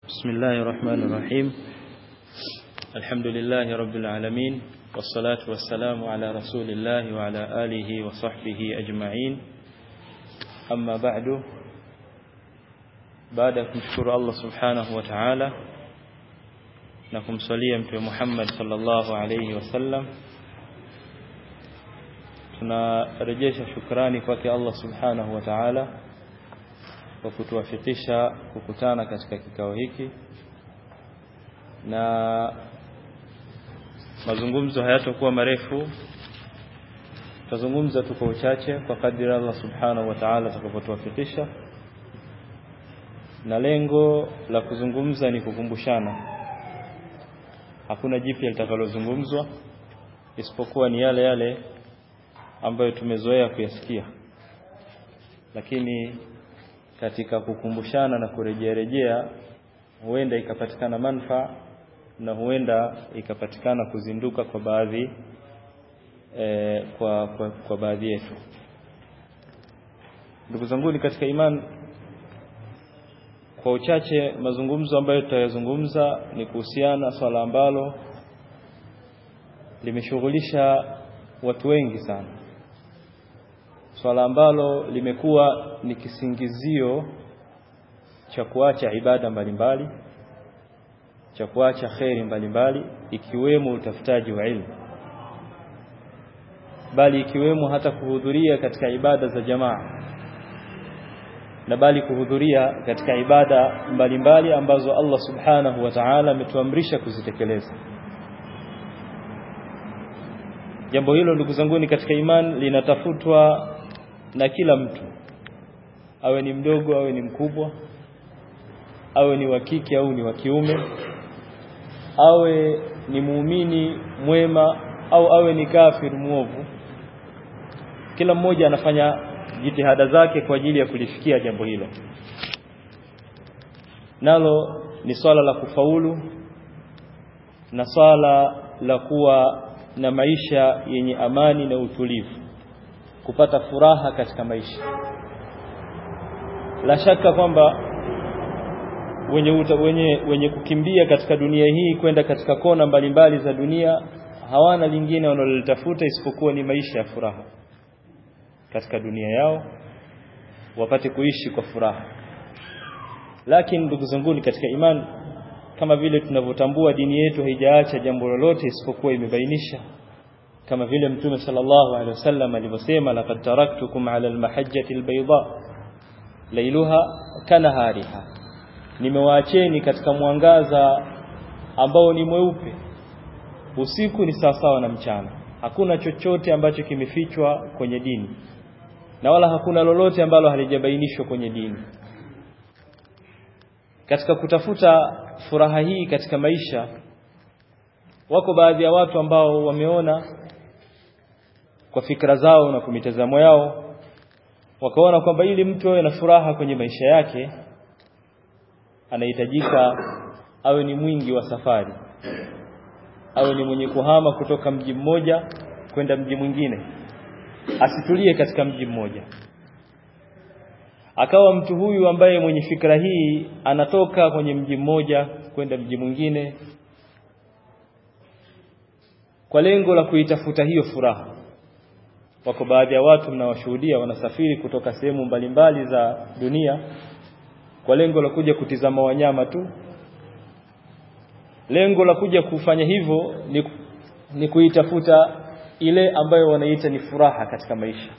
بسم الله الرحمن الرحيم الحمد لله رب العالمين والصلاة والسلام على رسول الله وعلى آله وصحبه أجمعين أما بعد بعد kumshukuru Allah subhanahu wa ta'ala na kumswalia mtume Muhammad sallallahu alayhi wasallam tunarejesha shukrani kwake Allah subhanahu wa ta'ala kwa kutuwafikisha kukutana katika kikao hiki na mazungumzo hayatakuwa marefu tutazungumza tu kwa uchache kwa kadri Allah subhanahu wa ta'ala atakapotuwafikisha na lengo la kuzungumza ni kukumbushana hakuna jipya litakalozungumzwa isipokuwa ni yale yale ambayo tumezoea kuyasikia lakini katika kukumbushana na kurejea rejea huenda ikapatikana manufaa na huenda ikapatikana kuzinduka kwa baadhi e, kwa, kwa, kwa baadhi yetu ndugu zangu ni katika iman kwa uchache mazungumzo ambayo tutayazungumza ni kuhusiana swala ambalo limeshughulisha watu wengi sana swala ambalo limekuwa ni kisingizio cha kuacha ibada mbalimbali cha kuacha kheri mbalimbali ikiwemo utafutaji wa ilmu bali ikiwemo hata kuhudhuria katika ibada za jamaa na bali kuhudhuria katika ibada mbalimbali mbali ambazo Allah subhanahu wa ta'ala ametuamrisha kuzitekeleza jambo hilo ndugu zangu katika iman linatafutwa na kila mtu awe ni mdogo awe ni mkubwa awe ni wa kike au ni wa kiume awe ni muumini mwema au awe ni kafir muovu kila mmoja anafanya jitihada zake kwa ajili ya kulifikia jambo hilo nalo ni swala la kufaulu na swala la kuwa na maisha yenye amani na utulivu kupata furaha katika maisha la shaka kwamba wenye, uta, wenye wenye kukimbia katika dunia hii kwenda katika kona mbalimbali mbali za dunia hawana lingine wanalolitafuta isipokuwa ni maisha ya furaha katika dunia yao wapate kuishi kwa furaha lakini ndugu zangu katika imani kama vile tunavyotambua dini yetu haijaacha jambo lolote isipokuwa imebainisha kama vile mtume sallallahu alaihi wasallam alivyosema laqad taraktukum ala almahajjati albayda lailuha kanahariha nimewaacheni katika mwangaza ambao ni mweupe usiku ni sawasawa na mchana hakuna chochote ambacho kimefichwa kwenye dini na wala hakuna lolote ambalo halijabainishwa kwenye dini katika kutafuta furaha hii katika maisha wako baadhi ya watu ambao wameona kwa fikra zao na kwa mitazamo yao wakaona kwamba ili mtu awe na furaha kwenye maisha yake anahitajika awe ni mwingi wa safari awe ni mwenye kuhama kutoka mji mmoja kwenda mji mwingine asitulie katika mji mmoja akawa mtu huyu ambaye mwenye fikra hii anatoka kwenye mji mmoja kwenda mji mwingine kwa lengo la kuitafuta hiyo furaha wako baadhi ya watu mnawashuhudia wanasafiri kutoka sehemu mbalimbali za dunia kwa lengo la kuja kutizama wanyama tu lengo la kuja kufanya hivyo ni, ni kuitafuta ile ambayo wanaita ni furaha katika maisha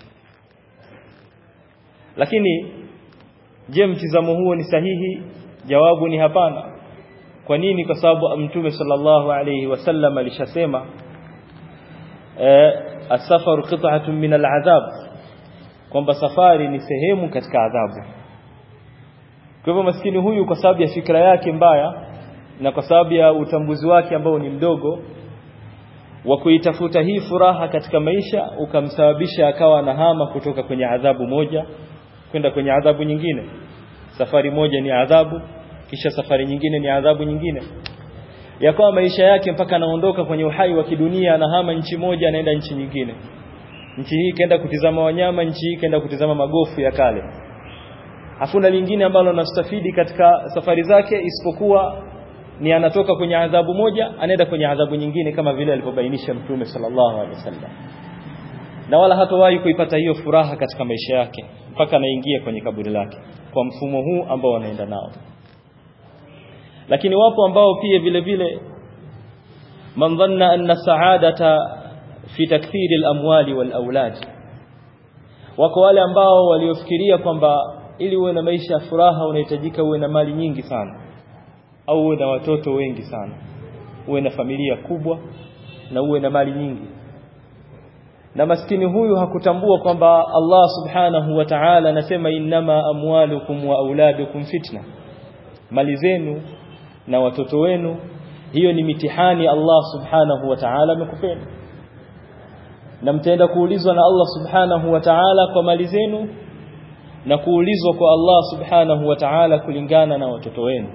lakini je mtizamo huo ni sahihi jawabu ni hapana kwa nini kwa sababu mtume sallallahu alayhi wasallam alishasema eh, asafaru qit'atun min al'adhab kwamba safari ni sehemu katika adhabu kwa hivyo maskini huyu kwa sababu ya fikra yake mbaya na kwa sababu ya utambuzi wake ambao ni mdogo wa kuitafuta hii furaha katika maisha ukamsababisha akawa anahama kutoka kwenye adhabu moja kwenda kwenye adhabu nyingine safari moja ni adhabu kisha safari nyingine ni adhabu nyingine yakawa maisha yake mpaka anaondoka kwenye uhai wa kidunia anahama nchi moja anaenda nchi nyingine nchi hii kaenda kutizama wanyama nchi hii kaenda kutizama magofu ya kale hakuna lingine ambalo anastafidi katika safari zake isipokuwa ni anatoka kwenye adhabu moja anaenda kwenye adhabu nyingine kama vile alivyobainisha mtume sallallahu alaihi wasallam na wala hatowahi kuipata hiyo furaha katika maisha yake mpaka anaingia kwenye kaburi lake kwa mfumo huu ambao wanaenda nao lakini wapo ambao pia vile vile man dhanna anna sa'adata fi takthiri al-amwali wal aulad wako wale ambao waliofikiria kwamba ili uwe na maisha ya furaha unahitajika uwe na mali nyingi sana au uwe na watoto wengi sana uwe na familia kubwa na uwe na mali nyingi na maskini huyu hakutambua kwamba Allah subhanahu wa ta'ala anasema innama amwalukum wa auladukum fitna mali zenu na watoto wenu hiyo ni mitihani Allah subhanahu wa ta'ala amekupeni na mtaenda kuulizwa na Allah subhanahu wa ta'ala kwa mali zenu na kuulizwa kwa Allah subhanahu wa ta'ala kulingana na watoto wenu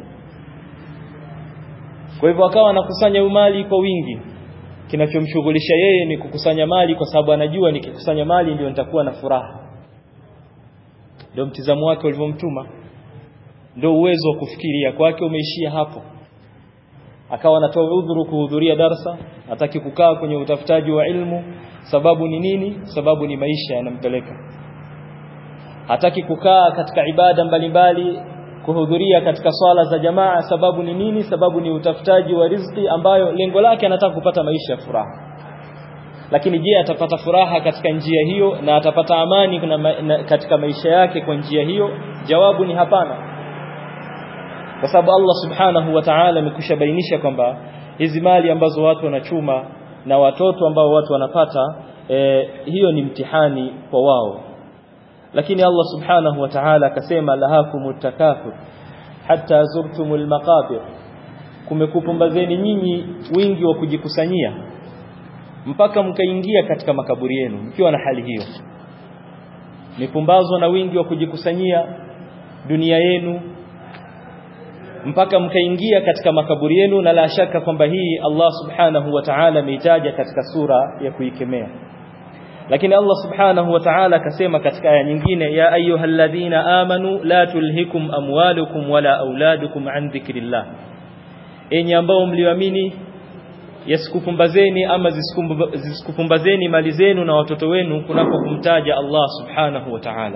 kwa hivyo akawa anakusanya mali kwa wingi kinachomshughulisha yeye ni kukusanya mali kwa sababu anajua nikikusanya mali ndio nitakuwa na furaha ndio mtizamo wake ulivyomtuma ndio uwezo wa kufikiria kwake umeishia hapo akawa anatoa udhuru kuhudhuria darsa hataki kukaa kwenye utafutaji wa ilmu sababu ni nini sababu ni maisha yanampeleka hataki kukaa katika ibada mbalimbali kuhudhuria katika swala za jamaa sababu ni nini sababu ni utafutaji wa riziki ambayo lengo lake anataka kupata maisha ya furaha lakini je atapata furaha katika njia hiyo na atapata amani kuna ma, na, katika maisha yake kwa njia hiyo jawabu ni hapana kwa sababu Allah subhanahu wa ta'ala amekusha bainisha kwamba hizi mali ambazo watu wanachuma na watoto ambao watu wanapata e, hiyo ni mtihani kwa wao lakini Allah subhanahu wa ta'ala akasema lahakumut takathur hatta zurtumul maqabir kumekupumbazeni nyinyi wingi wa kujikusanyia mpaka mkaingia katika makaburi yenu mkiwa na hali hiyo mipumbazwa na wingi wa kujikusanyia dunia yenu mpaka mkaingia katika makaburi yenu na la shaka kwamba hii Allah subhanahu wa ta'ala ameitaja katika sura ya kuikemea lakini Allah subhanahu wa ta'ala akasema katika aya nyingine ya ayyuhalladhina amanu la tulhikum amwalukum wala auladukum an dhikrillah enyi ambao mlioamini yasikupumbazeni ama zisikupumbazeni mali zenu na watoto wenu kunako kumtaja Allah subhanahu wa ta'ala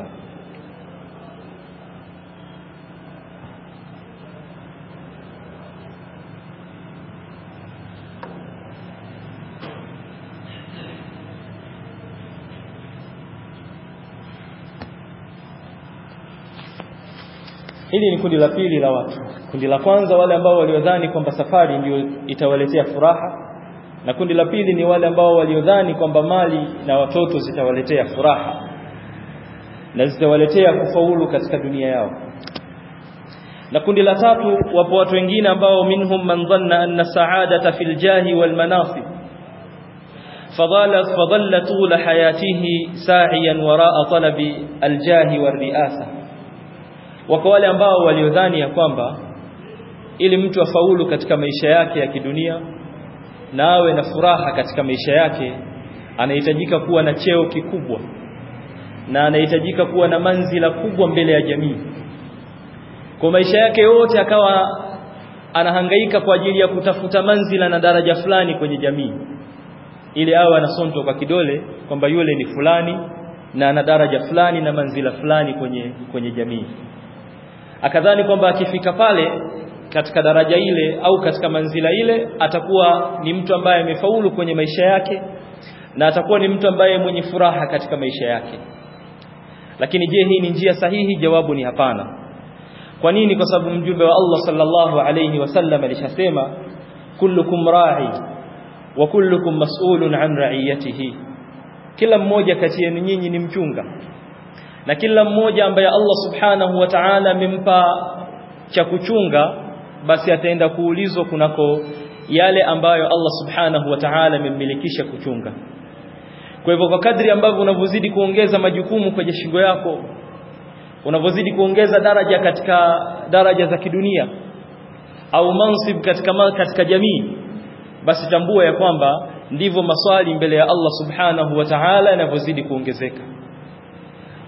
Hili ni kundi la pili la watu. Kundi la kwanza wale ambao waliodhani kwamba safari ndio itawaletea furaha na kundi la pili ni wale ambao waliodhani kwamba mali na watoto zitawaletea furaha na zitawaletea kufaulu katika dunia yao. Na kundi la tatu wapo watu wengine ambao minhum man dhanna anna sa'adata fil jahi wal manasib فضل فضل طول حياته ساعيا وراء طلب الجاه والرئاسه wako wale ambao waliodhani ya kwamba ili mtu afaulu katika maisha yake ya kidunia na awe na furaha katika maisha yake anahitajika kuwa na cheo kikubwa na anahitajika kuwa na manzila kubwa mbele ya jamii kwa maisha yake yote akawa anahangaika kwa ajili ya kutafuta manzila na daraja fulani kwenye jamii ili awe anasonto kwa kidole kwamba yule ni fulani na ana daraja fulani na manzila fulani kwenye kwenye jamii akadhani kwamba akifika pale katika daraja ile au katika manzila ile atakuwa ni mtu ambaye amefaulu kwenye maisha yake na atakuwa ni mtu ambaye mwenye furaha katika maisha yake lakini je hii ni njia sahihi jawabu ni hapana kwa nini kwa sababu mjumbe wa Allah sallallahu alayhi wasallam alishasema kullukum ra'i wa kullukum mas'ulun an ra'iyatihi kila mmoja kati yenu nyinyi ni mchunga na kila mmoja ambaye Allah subhanahu wa ta'ala amempa cha kuchunga basi ataenda kuulizwa kunako yale ambayo Allah subhanahu wa ta'ala amemmilikisha kuchunga kwa hivyo kwa kadri ambavyo unavyozidi kuongeza majukumu kwenye shingo yako unavyozidi kuongeza daraja katika daraja za kidunia au mansib katika katika jamii basi tambua ya kwamba ndivyo maswali mbele ya Allah subhanahu wa ta'ala yanavyozidi kuongezeka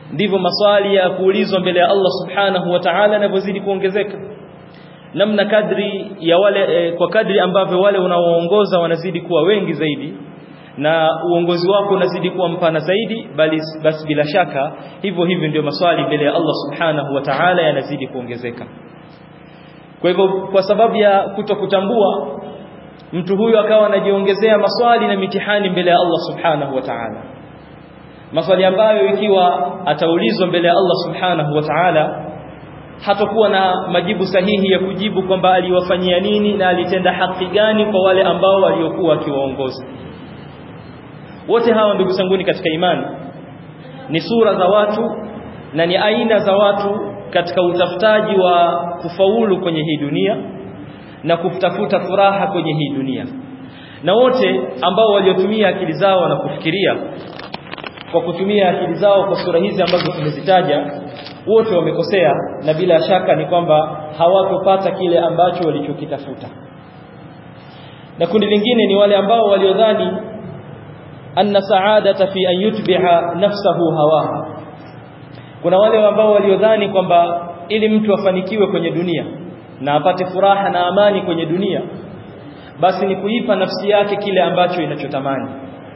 ndivyo maswali ya kuulizwa mbele ya Allah subhanahu wa ta'ala yanavyozidi kuongezeka namna kadri ya wale e, kwa kadri ambavyo wale unaoongoza wanazidi kuwa wengi zaidi na uongozi wako unazidi kuwa mpana zaidi bali basi bila shaka hivyo hivyo ndio maswali mbele ya Allah subhanahu wa ta'ala yanazidi kuongezeka kwa hivyo kwa sababu ya kutokutambua mtu huyu akawa anajiongezea maswali na mitihani mbele ya Allah subhanahu wa ta'ala maswali ambayo ikiwa ataulizwa mbele ya Allah subhanahu wa ta'ala hatakuwa na majibu sahihi ya kujibu kwamba aliwafanyia nini na alitenda haki gani kwa wale ambao waliokuwa akiwaongoza wote hawa ndugu zanguni katika imani ni sura za watu na ni aina za watu katika utafutaji wa kufaulu kwenye hii dunia na kutafuta furaha kwenye hii dunia na wote ambao waliotumia akili zao na kufikiria kwa kutumia akili zao kwa sura hizi ambazo tumezitaja wote wamekosea na bila shaka ni kwamba hawatopata kile ambacho walichokitafuta na kundi lingine ni wale ambao waliodhani anna sa'adata fi an yutbi'a nafsahu hawaha kuna wale ambao waliodhani kwamba ili mtu afanikiwe kwenye dunia na apate furaha na amani kwenye dunia basi ni kuipa nafsi yake kile ambacho inachotamani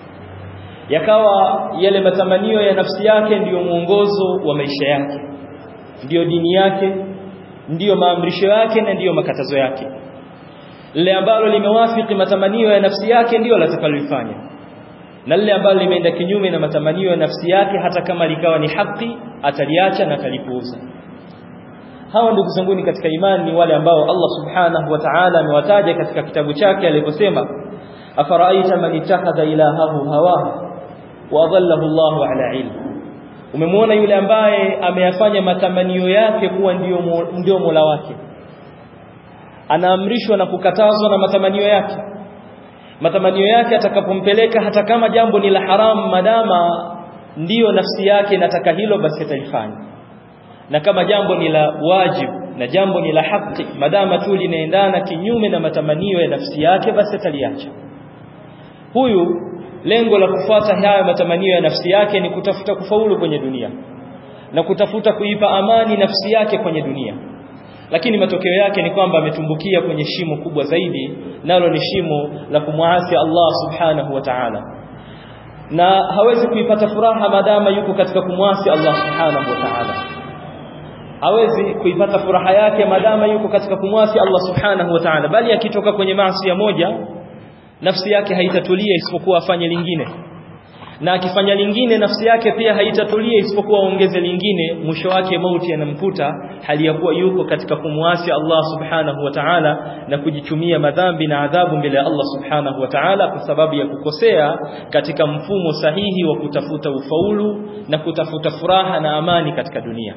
yakawa yale matamanio ya nafsi yake ndiyo mwongozo wa maisha yake ndiyo dini yake ndiyo maamrisho yake na ndiyo makatazo yake lile ambalo limewafiki matamanio ya nafsi yake ndiyo latakalolifanya na lile ambalo limeenda kinyume na matamanio ya nafsi yake hata kama likawa ni haki ataliacha na atalipuuza hawa ndugu zanguni katika imani ni wale ambao Allah subhanahu wa ta'ala amewataja katika kitabu chake aliposema afaraaita man ittakhadha ilahahu hawahu wa adallahu Allahu ala ilm umemwona yule ambaye ameyafanya matamanio yake kuwa ndiyo ndio Mola wake anaamrishwa na kukatazwa na matamanio yake matamanio yake atakapompeleka hata kama jambo ni la haramu madama ndiyo nafsi yake inataka hilo basi atalifanya na kama jambo ni la wajibu na jambo ni la haki madama tu linaendana kinyume na matamanio ya nafsi yake basi ataliacha huyu lengo la kufuata haya matamanio ya nafsi yake ni kutafuta kufaulu kwenye dunia na kutafuta kuipa amani nafsi yake kwenye dunia lakini matokeo yake ni kwamba ametumbukia kwenye shimo kubwa zaidi nalo ni shimo la kumwasi Allah subhanahu wa ta'ala na hawezi kuipata furaha madama yuko katika kumwasi Allah subhanahu wa ta'ala hawezi kuipata furaha yake madama yuko katika kumwasi Allah subhanahu wa ta'ala bali akitoka kwenye maasi ya moja nafsi yake haitatulia isipokuwa afanye lingine na akifanya lingine nafsi yake pia haitatulia isipokuwa ongeze lingine mwisho wake mauti yanamkuta hali ya kuwa yuko katika kumwasi Allah subhanahu wa ta'ala na kujichumia madhambi na adhabu mbele ya Allah subhanahu wa ta'ala kwa sababu ya kukosea katika mfumo sahihi wa kutafuta ufaulu na kutafuta furaha na amani katika dunia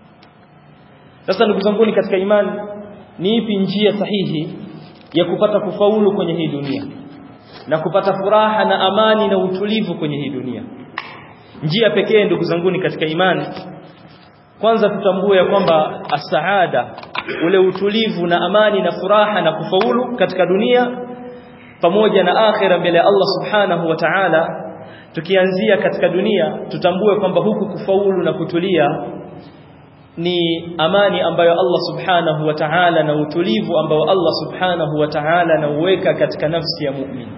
sasa ndugu zangu katika imani ni ipi njia sahihi ya kupata kufaulu kwenye hii dunia na kupata furaha na amani na utulivu kwenye hii dunia njia pekee ndugu zangu katika imani kwanza tutambue ya kwamba asaada ule utulivu na amani na furaha na kufaulu katika dunia pamoja na akhira mbele ya Allah subhanahu wa ta'ala tukianzia katika dunia tutambue kwamba huku kufaulu na kutulia ni amani ambayo Allah subhanahu wa ta'ala na utulivu ambao Allah subhanahu wa ta'ala anauweka katika nafsi ya mu'min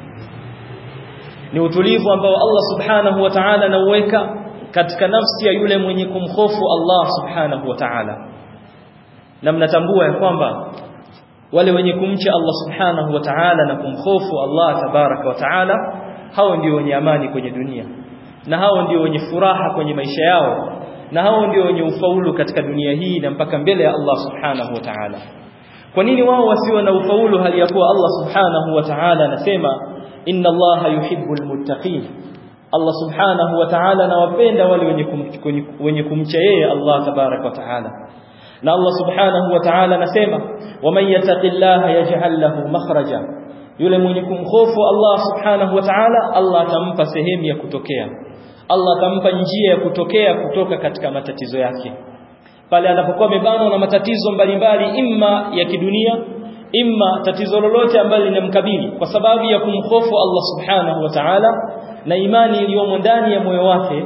ni utulivu ambao Allah subhanahu wa ta'ala anauweka katika nafsi ya yule mwenye kumhofu Allah subhanahu wa ta'ala na mnatambua ya kwamba wale wenye kumcha Allah subhanahu wa ta'ala na kumhofu Allah tabaraka wa ta'ala hao ndio wenye amani kwenye dunia na hao ndio wenye furaha kwenye maisha yao na hao ndio wenye ufaulu katika dunia hii na mpaka mbele ya Allah subhanahu wa ta'ala kwa nini wao wasiwe na ufaulu hali ya kuwa Allah subhanahu wa ta'ala anasema inna Allah yuhibbul muttaqin Allah subhanahu wa ta'ala anawapenda wale wenye kum, wenye kumcha yeye Allah tabarak wa ta'ala na Allah subhanahu wa ta'ala anasema waman yattaqillaha yaj'al lahu makhraja yule mwenye kumhofu Allah subhanahu wa ta'ala Allah atampa sehemu ya kutokea Allah atampa njia ya kutokea kutoka katika matatizo yake pale anapokuwa amebanwa na matatizo mbalimbali imma ya kidunia imma tatizo lolote ambalo linamkabili kwa sababu ya kumhofu Allah subhanahu wa ta'ala na imani iliyomo ndani ya moyo wake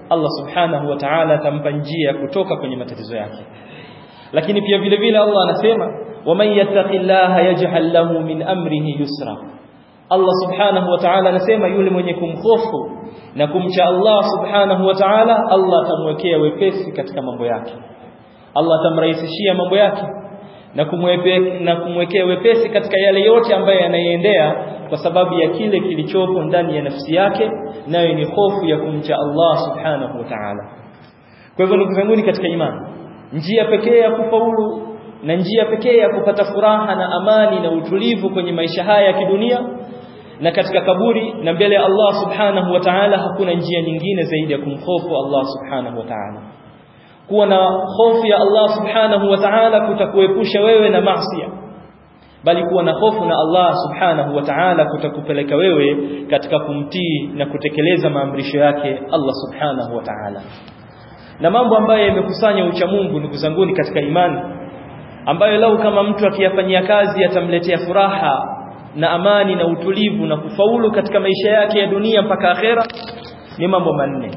Allah subhanahu wa ta'ala atampa njia ya kutoka kwenye matatizo yake lakini pia vile vile Allah anasema waman yattaqillaha yaj'al lahu min amrihi yusra Allah subhanahu wa ta'ala anasema yule mwenye kumhofu na kumcha Allah subhanahu wa ta'ala Allah atamwekea wepesi katika mambo yake Allah atamrahisishia mambo yake na kumwepe na kumwekea wepesi katika yale yote ambayo yanayoendea kwa sababu ya kile kilichopo ndani ya nafsi yake nayo ni hofu ya kumcha Allah subhanahu wa ta'ala kwa hivyo ndugu zangu katika imani njia pekee ya kufaulu na njia pekee ya kupata furaha na amani na utulivu kwenye maisha haya ya kidunia na katika kaburi na mbele ya Allah subhanahu wa ta'ala hakuna njia nyingine zaidi ya kumhofu Allah subhanahu wa ta'ala kuwa na hofu ya Allah subhanahu wa ta'ala kutakuepusha wewe na maasi bali kuwa na hofu na Allah subhanahu wa ta'ala kutakupeleka wewe katika kumtii na kutekeleza maamrisho yake Allah subhanahu wa ta'ala na mambo ambayo yamekusanya ucha Mungu ndugu zanguni katika imani ambayo lau kama mtu akiyafanyia kazi atamletea furaha na amani na utulivu na kufaulu katika maisha yake ya dunia mpaka akhera ni mambo manne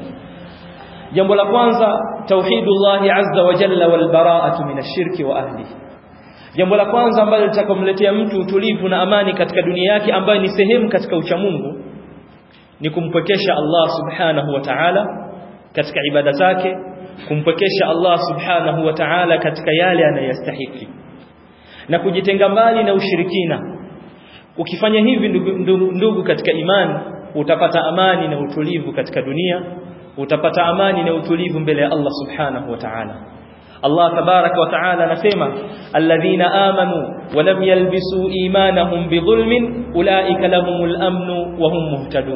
jambo la kwanza tauhidullahi azza wa jalla wal bara'atu min ash-shirki wa ahli jambo la kwanza ambalo litakomletea mtu utulivu na amani katika dunia yake ambayo ni sehemu katika uchamungu ni kumpwekesha Allah subhanahu wa ta'ala katika ibada zake kumpwekesha Allah subhanahu wa ta'ala katika yale anayostahili na kujitenga mbali na ushirikina ukifanya hivi ndugu, ndugu, ndugu katika imani utapata amani na utulivu katika dunia utapata amani na utulivu mbele ya Allah subhanahu wa ta'ala Allah tabaraka wa ta'ala anasema alladhina amanu wa lam yalbisu imanahum bidhulmin ulaika lahumul amnu wa hum muhtadun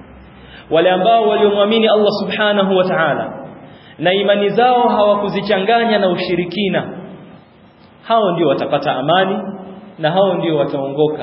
wale ambao waliomwamini Allah subhanahu wa ta'ala na imani zao hawakuzichanganya na ushirikina hao ndio watapata amani na hao ndio wataongoka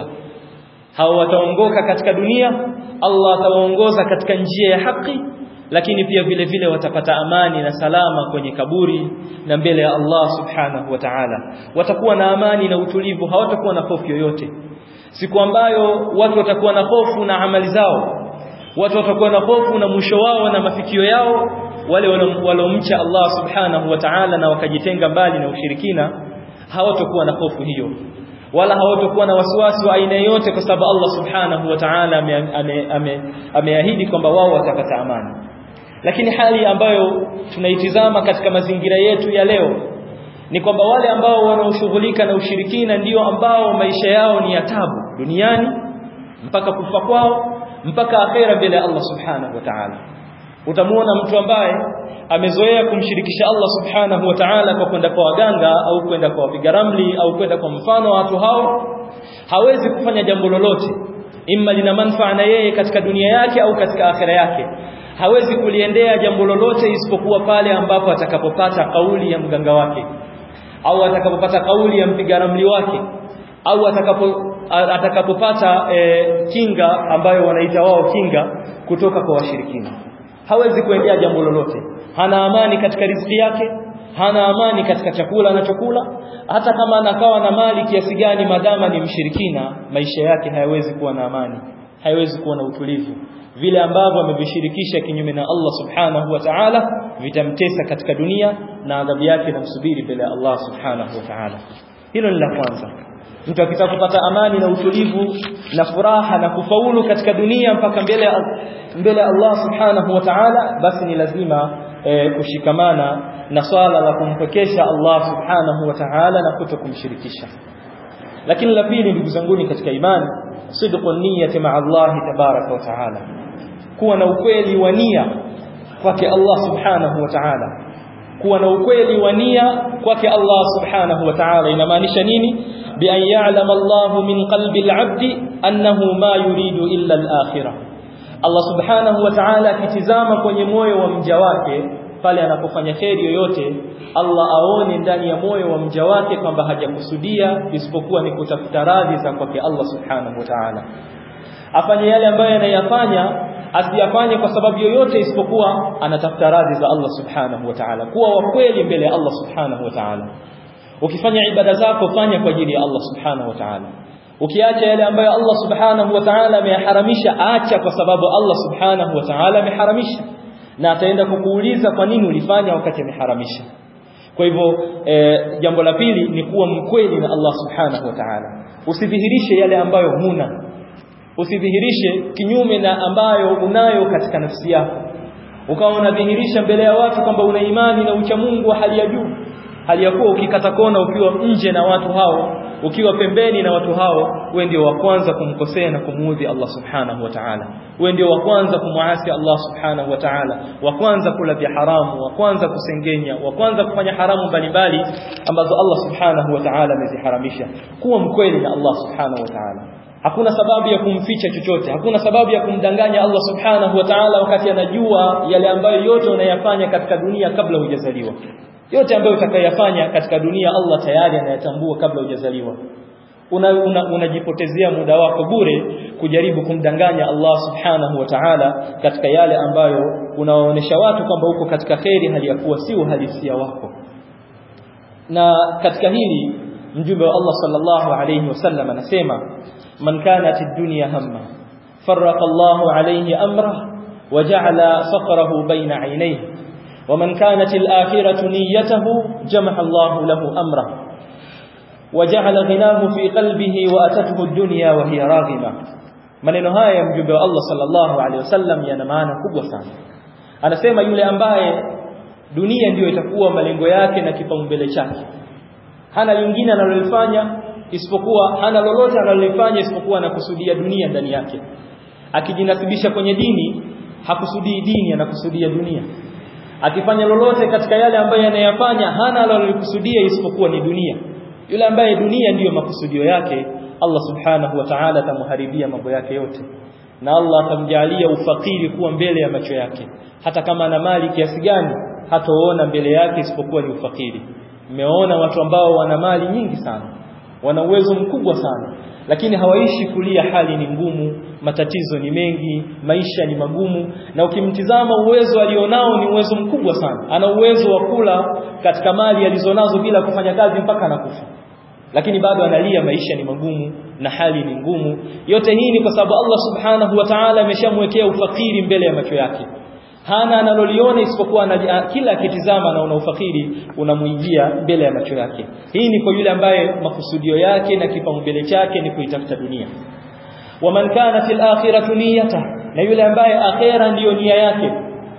hao wataongoka katika dunia Allah atawaongoza katika njia ya haki lakini pia vile vile watapata amani na salama kwenye kaburi na mbele ya Allah subhanahu wa ta'ala watakuwa na amani na utulivu hawatakuwa na hofu yoyote siku ambayo watu watakuwa na hofu na amali zao watu watakuwa na hofu na mwisho wao na mafikio yao wale walomcha Allah subhanahu wa ta'ala na wakajitenga mbali na ushirikina hawatakuwa na hofu hiyo wala hawatakuwa na wasiwasi wa aina yote kwa sababu Allah subhanahu wa ta'ala ameahidi ame, ame kwamba wao watapata amani lakini hali ambayo tunaitizama katika mazingira yetu ya leo ni kwamba wale ambao wanaoshughulika na ushirikina ndio ambao maisha yao ni ya tabu duniani mpaka kufa kwao mpaka akhera mbele ya Allah subhanahu wa ta'ala utamuona mtu ambaye amezoea kumshirikisha Allah subhanahu wa ta'ala kwa kwenda kwa waganga au kwenda kwa wapiga ramli au kwenda kwa mfano wa watu hao hawezi kufanya jambo lolote imma lina manufaa na yeye katika dunia yake au katika akhera yake hawezi kuliendea jambo lolote isipokuwa pale ambapo atakapopata kauli ya mganga wake au atakapopata kauli ya mpiga ramli wake au atakapo atakapopata e, kinga ambayo wanaita wao kinga kutoka kwa washirikina hawezi kuendea jambo lolote hana amani katika riziki yake hana amani katika chakula anachokula hata kama anakawa na mali kiasi gani madama ni mshirikina maisha yake hayawezi kuwa na amani hayawezi kuwa na utulivu vile ambavyo amevishirikisha kinyume na Allah subhanahu wa ta'ala vitamtesa katika dunia na adhabu yake inamsubiri mbele ya Allah subhanahu wa ta'ala hilo ni la kwanza mtu akitaka kupata amani na utulivu na furaha na kufaulu katika dunia mpaka mbele mbele Allah subhanahu wa ta'ala basi ni lazima e, kushikamana na swala la kumpekesha Allah subhanahu wa ta'ala na kuto kumshirikisha lakini la pili ndugu zanguni katika imani sidqu niyyati ma'a Allah tabaraka wa ta'ala kuwa na ukweli wa nia kwake Allah subhanahu wa ta'ala kuwa na ukweli wa nia kwake Allah subhanahu wa ta'ala inamaanisha nini bi an ya'lama Allah min qalbi al-'abd annahu ma yuridu illa al-akhirah Allah subhanahu wa ta'ala akitizama kwenye moyo wa mja wake pale anapofanya kheri yoyote Allah aone ndani ya moyo wa mja wake kwamba hajakusudia isipokuwa ni kutafuta radhi za kwake Allah subhanahu wa ta'ala afanye yale ambayo anayafanya asiyafanye kwa sababu yoyote isipokuwa anatafuta radhi za Allah subhanahu wa ta'ala kuwa wa kweli mbele ya Allah subhanahu wa ta'ala ukifanya ibada zako fanya kwa ajili ya Allah subhanahu wa ta'ala ukiacha yale ambayo Allah subhanahu wa ta'ala ameyaharamisha acha kwa sababu Allah subhanahu wa ta'ala ameharamisha na ataenda kukuuliza kwa nini ulifanya wakati ameharamisha kwa hivyo e, jambo la pili ni kuwa mkweli na Allah subhanahu wa ta'ala usidhihirishe yale ambayo huna usidhihirishe kinyume na ambayo unayo katika nafsi yako ukawa unadhihirisha mbele ya watu kwamba una imani na ucha Mungu wa hali ya juu hali ya kuwa ukikata kona ukiwa nje na watu hao ukiwa pembeni na watu hao wewe ndio wa kwanza kumkosea na kumuudhi Allah subhanahu wa ta'ala wewe ndio wa kwanza kumwasi Allah subhanahu wa ta'ala wa kwanza kula vya haramu wa kwanza kusengenya wa kwanza kufanya haramu mbalimbali ambazo Allah subhanahu wa ta'ala ameziharamisha kuwa mkweli na Allah subhanahu wa ta'ala hakuna sababu ya kumficha chochote hakuna sababu ya kumdanganya Allah subhanahu wa ta'ala wakati anajua yale ambayo yote unayafanya katika dunia kabla hujazaliwa yote ambayo utakayofanya katika dunia Allah tayari anayatambua kabla hujazaliwa unajipotezea una, una muda wako bure kujaribu kumdanganya Allah subhanahu wa ta'ala katika yale ambayo unawaonesha watu kwamba uko katika kheri hali ya kuwa si uhalisia wako na katika hili mjumbe wa Allah sallallahu alayhi wasallam anasema man kanat ad-dunya hamma farraqa Allahu alayhi amra waja'ala faqrahu bayna 'aynayhi ومن كانت الآخرة نيته جمع الله له أمره وجعل غناه في قلبه وأتته الدنيا وهي راغمة maneno haya ya mjumbe wa Allah sallallahu alaihi wasallam yana maana kubwa sana anasema yule ambaye dunia ndiyo itakuwa malengo yake na kipaumbele chake hana lingine analolifanya isipokuwa hana lolote analolifanya isipokuwa anakusudia dunia ndani yake akijinasibisha kwenye dini hakusudii dini anakusudia dunia akifanya lolote katika yale ambayo yanayafanya hana alalokusudia isipokuwa ni dunia yule ambaye dunia ndiyo makusudio yake Allah subhanahu wa ta'ala atamharibia mambo yake yote na Allah atamjalia ufakiri kuwa mbele ya macho yake hata kama ana mali kiasi gani hataona mbele yake isipokuwa ni ufakiri mmeona watu ambao wana mali nyingi sana wana uwezo mkubwa sana lakini hawaishi kulia hali ni ngumu matatizo ni mengi maisha ni magumu na ukimtizama uwezo alionao ni uwezo mkubwa sana ana uwezo wa kula katika mali alizonazo bila kufanya kazi mpaka anakufa lakini bado analia maisha ni magumu na hali ni ngumu yote hii ni kwa sababu Allah subhanahu wa ta'ala ameshamwekea ufakiri mbele ya macho yake hana analoliona isipokuwa kila akitizama na una ufakiri unamuijia mbele ya macho yake hii ni kwa yule ambaye makusudio yake na kipaumbele chake ni kuitafuta dunia waman kana fil akhirati niyata na yule ambaye akhera ndiyo nia yake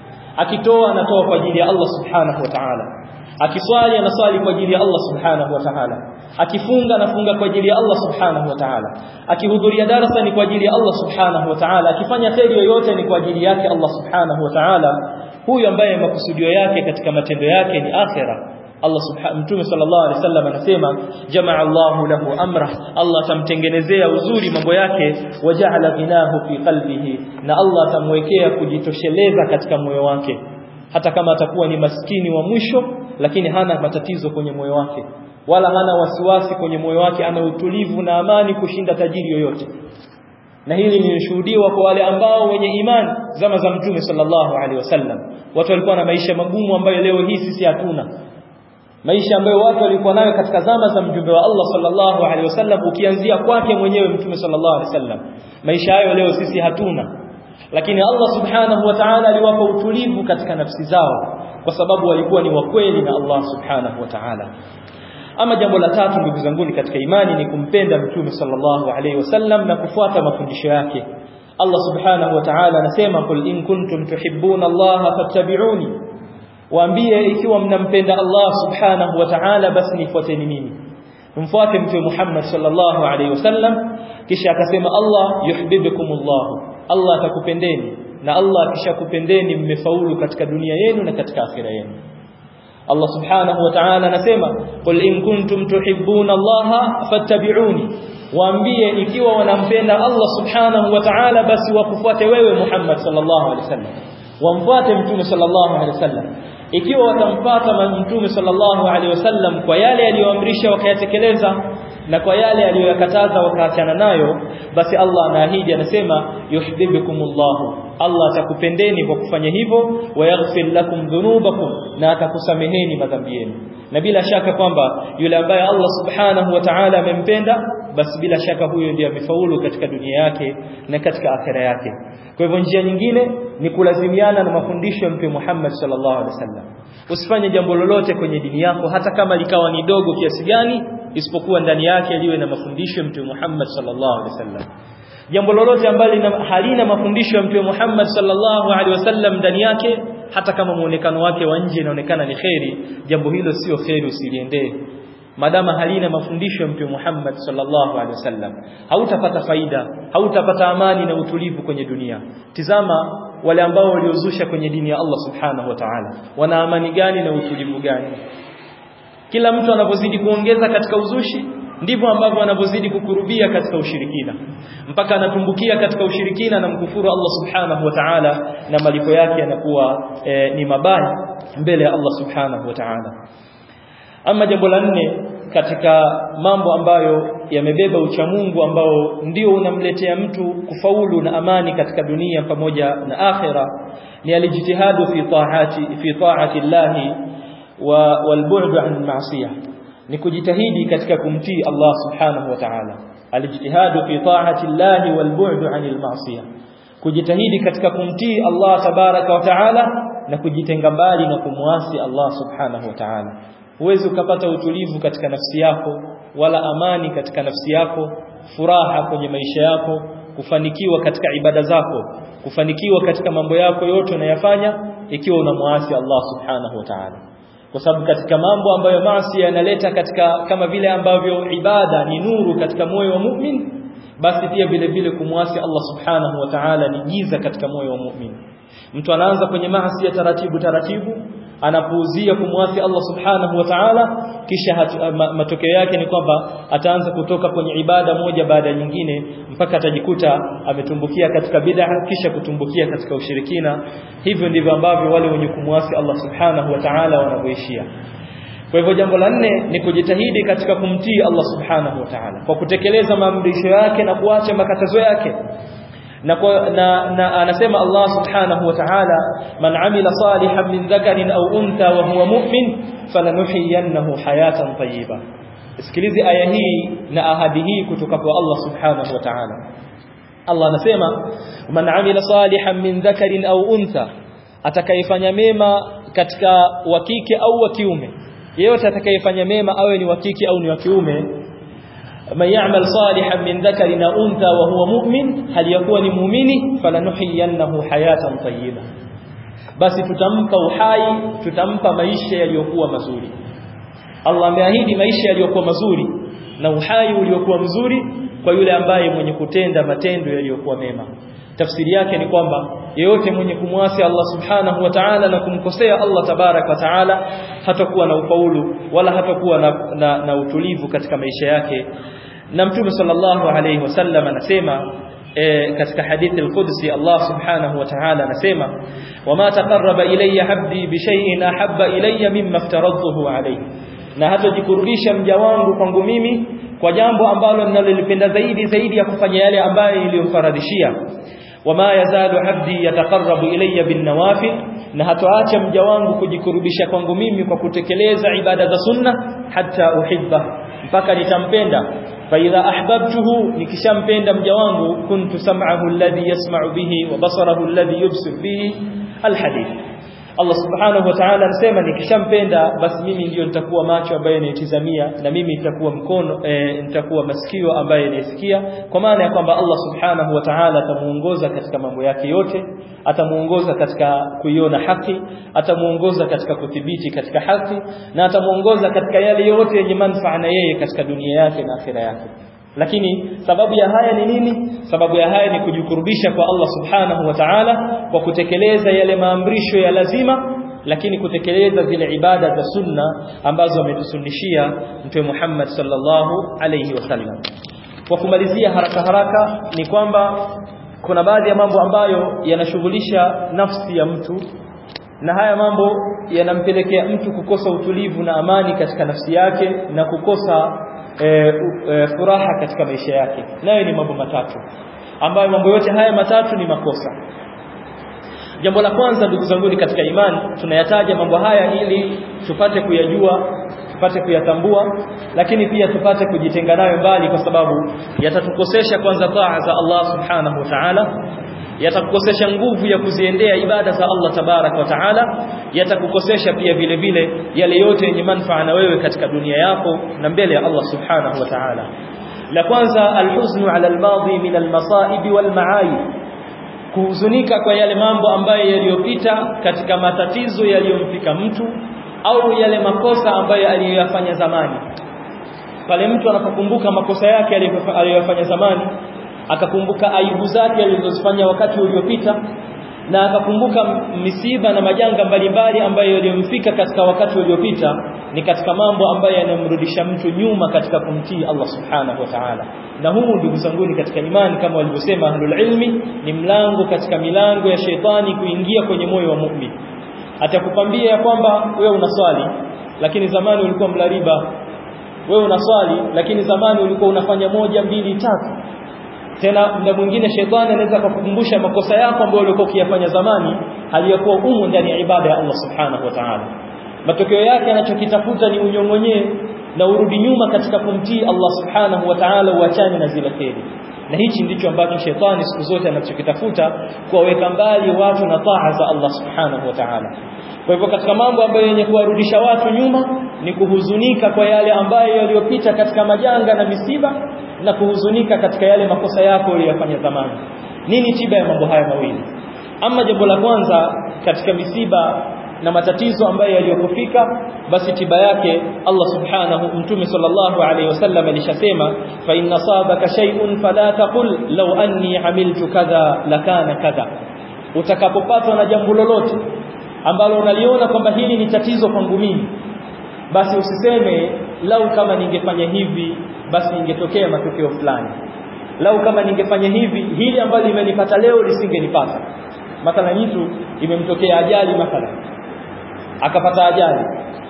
akitoa anatoa kwa ajili ya Allah subhanahu wa ta'ala akiswali anaswali kwa ajili ya Allah subhanahu wa ta'ala akifunga anafunga kwa ajili ya Allah subhanahu wa ta'ala akihudhuria darasa ni kwa ajili ya Allah subhanahu wa ta'ala akifanya kheri yoyote ni kwa ajili yake Allah subhanahu wa ta'ala huyu ambaye makusudio yake katika matendo yake ni akhera Allah subhanahu mtume sallallahu alaihi wasallam anasema jamaa Allahu lahu amra Allah atamtengenezea uzuri mambo yake waja'ala ghinahu fi qalbihi na Allah atamwekea kujitosheleza katika moyo wake hata kama atakuwa ni maskini wa mwisho lakini hana matatizo kwenye moyo wake wala hana wasiwasi kwenye moyo wake ana utulivu na amani kushinda tajiri yoyote na hili lilishuhudiwa kwa wale ambao wenye imani zama za mtume sallallahu alaihi wasallam watu walikuwa na maisha magumu ambayo leo hii sisi hatuna maisha ambayo watu walikuwa nayo katika zama za mjumbe wa Allah sallallahu alaihi wasallam ukianzia kwake mwenyewe mtume sallallahu alaihi wasallam maisha hayo leo sisi hatuna lakini Allah subhanahu wa ta'ala aliwapa utulivu katika nafsi zao kwa sababu walikuwa ni wakweli na Allah subhanahu wa ta'ala ama jambo la tatu ndugu zangu katika imani ni kumpenda mtume sallallahu alaihi wasallam na kufuata mafundisho yake Allah subhanahu wa ta'ala anasema kul in kuntum tuhibbuna Allah fattabi'uni waambie ikiwa mnampenda Allah subhanahu wa ta'ala basi nifuateni mimi mfuate mtume Muhammad sallallahu alaihi wasallam kisha akasema Allah yuhibbukumullah Allah atakupendeni na Allah akishakupendeni mmefaulu katika dunia yenu na katika akhira yenu Allah subhanahu wa ta'ala anasema qul in kuntum tuhibbuna Allah fattabi'uni waambie ikiwa wanampenda Allah subhanahu wa ta'ala basi wakufuate wewe Muhammad sallallahu alaihi wasallam wamfuate mtume sallallahu alaihi wasallam ikiwa watamfuata mtume sallallahu alaihi wasallam kwa yale aliyoamrisha wakayatekeleza na kwa yale aliyoyakataza wakaachana nayo basi Allah anaahidi anasema yuhibbukumullah Allah atakupendeni kwa kufanya hivyo wayaghfir lakum dhunubakum na atakusameheni madhambi yenu na bila shaka kwamba yule ambaye Allah subhanahu wa ta'ala amempenda basi bila shaka huyo ndiye amefaulu katika dunia yake na katika akhera yake kwa hivyo njia nyingine ni kulazimiana na mafundisho ya Mtume Muhammad sallallahu alaihi wasallam usifanye jambo lolote kwenye dini yako hata kama likawa ni dogo kiasi gani isipokuwa ndani yake liwe na mafundisho ya Mtume Muhammad sallallahu alaihi wasallam jambo lolote ambalo halina mafundisho ya Mtume Muhammad sallallahu alaihi wasallam ndani yake hata kama muonekano wake wa nje inaonekana ni kheri jambo hilo sio kheri usiliendee madama halina mafundisho ya Mtume Muhammad sallallahu alaihi wasallam hautapata faida hautapata amani na utulivu kwenye dunia tizama wale ambao waliozusha kwenye dini ya Allah subhanahu wa ta'ala wana amani gani na utulivu gani kila mtu anapozidi kuongeza katika uzushi ndivyo ambavyo anavyozidi kukurubia katika ushirikina mpaka anatumbukia katika ushirikina na mkufuru Allah subhanahu wa ta'ala na malipo yake yanakuwa e, ni mabaya mbele ya Allah subhanahu wa ta'ala ama jambo la nne katika mambo ambayo yamebeba uchamungu ambao ndio unamletea mtu kufaulu na amani katika dunia pamoja na akhira ni alijitihadu fi taati fi taati llahi wa walbu'd an ma'siyah ni kujitahidi katika kumtii Allah subhanahu wa ta'ala alijtihadu fi ta'ati llahi walbu'd 'anil ma'siyah kujitahidi katika kumtii Allah tabaraka wa ta'ala na kujitenga mbali na kumwasi Allah subhanahu wa ta'ala huwezi ukapata utulivu katika nafsi yako wala amani katika nafsi yako furaha kwenye maisha yako kufanikiwa katika ibada zako kufanikiwa katika mambo yako yote unayafanya ikiwa unamwasi Allah subhanahu wa ta'ala kwa sababu katika mambo ambayo maasi yanaleta katika kama vile ambavyo ibada ni nuru katika moyo wa mu'min basi pia vile vile kumwasi Allah subhanahu wa ta'ala ni giza katika moyo wa mu'min mtu anaanza kwenye maasi ya taratibu taratibu anapuuzia kumwasi Allah subhanahu wa ta'ala kisha hatu, ma, matokeo yake ni kwamba ataanza kutoka kwenye ibada moja baada ya nyingine mpaka atajikuta ametumbukia katika bid'a kisha kutumbukia katika ushirikina hivyo ndivyo ambavyo wale wenye kumwasi Allah subhanahu wa ta'ala wanavyoishia kwa hivyo jambo la nne ni kujitahidi katika kumtii Allah subhanahu wa ta'ala kwa kutekeleza maamrisho yake na kuacha makatazo yake na, kwa, na, na anasema Allah subhanahu wa ta'ala man amila salihan min dhakarin au untha wa huwa mu'min falanuhyiyannahu hayatan tayyiba sikilizi aya hii na ahadi hii kutoka kwa Allah subhanahu wa ta'ala Allah anasema man amila salihan min dhakarin au untha atakayefanya mema katika wa kike au wa kiume yeyote atakayefanya mema awe ni wa kike au ni wa kiume man ya'mal salihan min dhakarin aw untha wa huwa mu'min hal yakuni mu'mini falanuhyiyannahu hayatan tayyiba basi tutampa uhai tutampa maisha yaliyokuwa mazuri Allah ameahidi maisha yaliyokuwa mazuri na uhai uliokuwa mzuri kwa yule ambaye mwenye kutenda matendo yaliyokuwa mema tafsiri yake ni kwamba yeyote mwenye kumwasi Allah subhanahu wa ta'ala na kumkosea Allah tabarak wa ta'ala hatakuwa na ufaulu wala hatakuwa na, na, na utulivu katika maisha yake na mtume sallallahu alayhi wasallam anasema e, katika hadithi al-Qudsi Allah subhanahu wa ta'ala anasema wama taqarraba ilayya abdi bi shay'in ahabba ilayya mimma aftaradtuhu alayhi na hatajikurubisha mja wangu kwangu mimi kwa jambo ambalo ninalolipenda zaidi zaidi ya kufanya yale ambayo niliyomfaradhishia wama yazalu abdi yataqarrabu ilayya bin nawafil na hatoacha mja wangu kujikurubisha kwangu mimi kwa kutekeleza ibada za sunna hata uhibba mpaka nitampenda fa idha ahbabtuhu nikishampenda mja wangu kuntu sam'ahu alladhi yasma'u bihi wa basarahu alladhi yubsir bihi alhadith Allah subhanahu wa ta'ala anasema nikishampenda basi mimi ndiyo nitakuwa macho ambaye nitizamia na mimi nitakuwa mkono e, nitakuwa masikio ambaye nisikia kwa maana ya kwamba Allah subhanahu wa ta'ala atamuongoza katika mambo yake yote atamuongoza katika kuiona haki atamuongoza katika kudhibiti katika haki na atamuongoza katika yale yote yenye manufaa na yeye katika dunia yake na akhira yake lakini sababu ya haya ni nini sababu ya haya ni kujikurubisha kwa Allah subhanahu wa ta'ala kwa kutekeleza yale maamrisho ya lazima lakini kutekeleza zile ibada za sunna ambazo ametusunnishia mtume Muhammad sallallahu alayhi wasallam kwa kumalizia haraka haraka ni kwamba kuna baadhi ya mambo ambayo yanashughulisha nafsi ya mtu na haya mambo yanampelekea mtu kukosa utulivu na amani katika nafsi yake na kukosa e, e, furaha katika maisha yake nayo ni mambo matatu ambayo mambo yote haya matatu ni makosa jambo la kwanza ndugu zangu katika imani tunayataja mambo haya ili tupate kuyajua tupate kuyatambua lakini pia tupate kujitenga nayo mbali kwa sababu yatatukosesha kwanza taa za Allah subhanahu wa ta'ala yatakukosesha nguvu ya kuziendea ibada za Allah tabarak wa taala yatakukosesha pia vile vile yale yote yenye manufaa na wewe katika dunia yako na mbele ya Allah subhanahu wa taala la kwanza alhuznu ala almadhi min almasaib walmaayib kuhuzunika kwa yale mambo ambayo yaliyopita katika matatizo yaliyomfika mtu au yale makosa ambayo aliyoyafanya zamani pale mtu anapokumbuka makosa yake aliyoyafanya zamani akakumbuka aibu zake alizozifanya wakati uliopita na akakumbuka misiba na majanga mbalimbali ambayo yaliyomfika katika wakati uliopita ni katika mambo ambayo yanamrudisha mtu nyuma katika kumtii Allah subhanahu wa ta'ala na huu ndugu zanguni katika imani kama walivyosema ahlul ilmi ni mlango katika milango ya sheitani kuingia kwenye moyo wa mu'min atakukwambia ya kwamba wewe unaswali lakini zamani ulikuwa mlariba wewe unaswali lakini zamani ulikuwa unafanya moja mbili tatu tena muda mwingine shetani anaweza kukukumbusha makosa yako ambayo ulikuwa ukiyafanya zamani aliyokuwa umu ndani ya ibada ya Allah subhanahu wa ta'ala matokeo yake anachokitafuta ni unyong'onyee na urudi nyuma katika kumtii Allah subhanahu wa ta'ala uachane na zile kheri na hichi ndicho ambacho shetani siku zote anachokitafuta kuwaweka mbali watu na taa za Allah subhanahu wa ta'ala kwa hivyo katika mambo ambayo yenye kuwarudisha watu nyuma ni kuhuzunika kwa yale ambayo yaliyopita katika majanga na misiba na kuhuzunika katika yale makosa yako uliyofanya zamani nini tiba ya mambo haya mawili ama jambo la kwanza katika misiba na matatizo ambayo yaliyokufika basi tiba yake Allah subhanahu mtume sallallahu alaihi wasallam alishasema fa inna sabaka shay'un fala taqul law anni amiltu kadha lakana kadha utakapopatwa na jambo lolote ambalo unaliona kwamba hili ni tatizo kwangu mimi basi usiseme lau kama ningefanya hivi basi ingetokea matokeo fulani lau kama ningefanya hivi hili ambalo limenipata leo lisingenipata mathalan mtu imemtokea ajali mathalan akapata ajali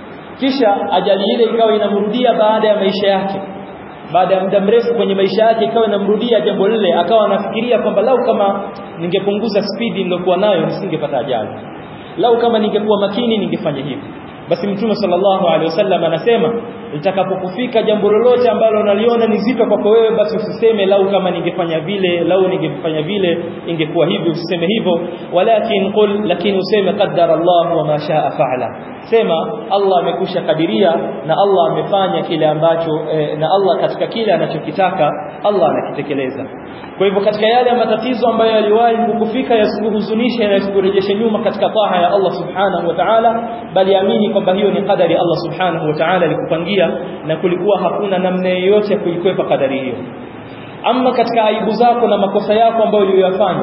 kisha ajali ile ikawa inamrudia baada ya maisha yake baada ya muda mrefu kwenye maisha yake ikawa inamrudia jambo lile akawa anafikiria kwamba lau kama ningepunguza spidi nilokuwa nayo nisingepata ajali lau kama ningekuwa makini ningefanya hivi basi mtume sallallahu alaihi wasallam anasema litakapokufika jambo lolote ambalo unaliona ni zito kwako wewe basi usiseme lau kama ningefanya vile lau ningefanya vile ingekuwa hivi usiseme hivyo walakin qul lakini useme qaddara Allah wa ma shaa fa'ala sema Allah amekusha kadiria na Allah amefanya kile ambacho eh, na Allah katika kile anachokitaka Allah anakitekeleza kwa hivyo katika yale matatizo ambayo yaliwahi kukufika yasikuhuzunishe na yasikurejeshe nyuma katika taa ya Allah subhanahu wa ta'ala bali amini kwamba hiyo ni kadari Allah subhanahu wa ta'ala alikupangia na kulikuwa hakuna namna yoyote ya kuikwepa kadari hiyo ama katika aibu zako na makosa yako ambayo uliyoyafanya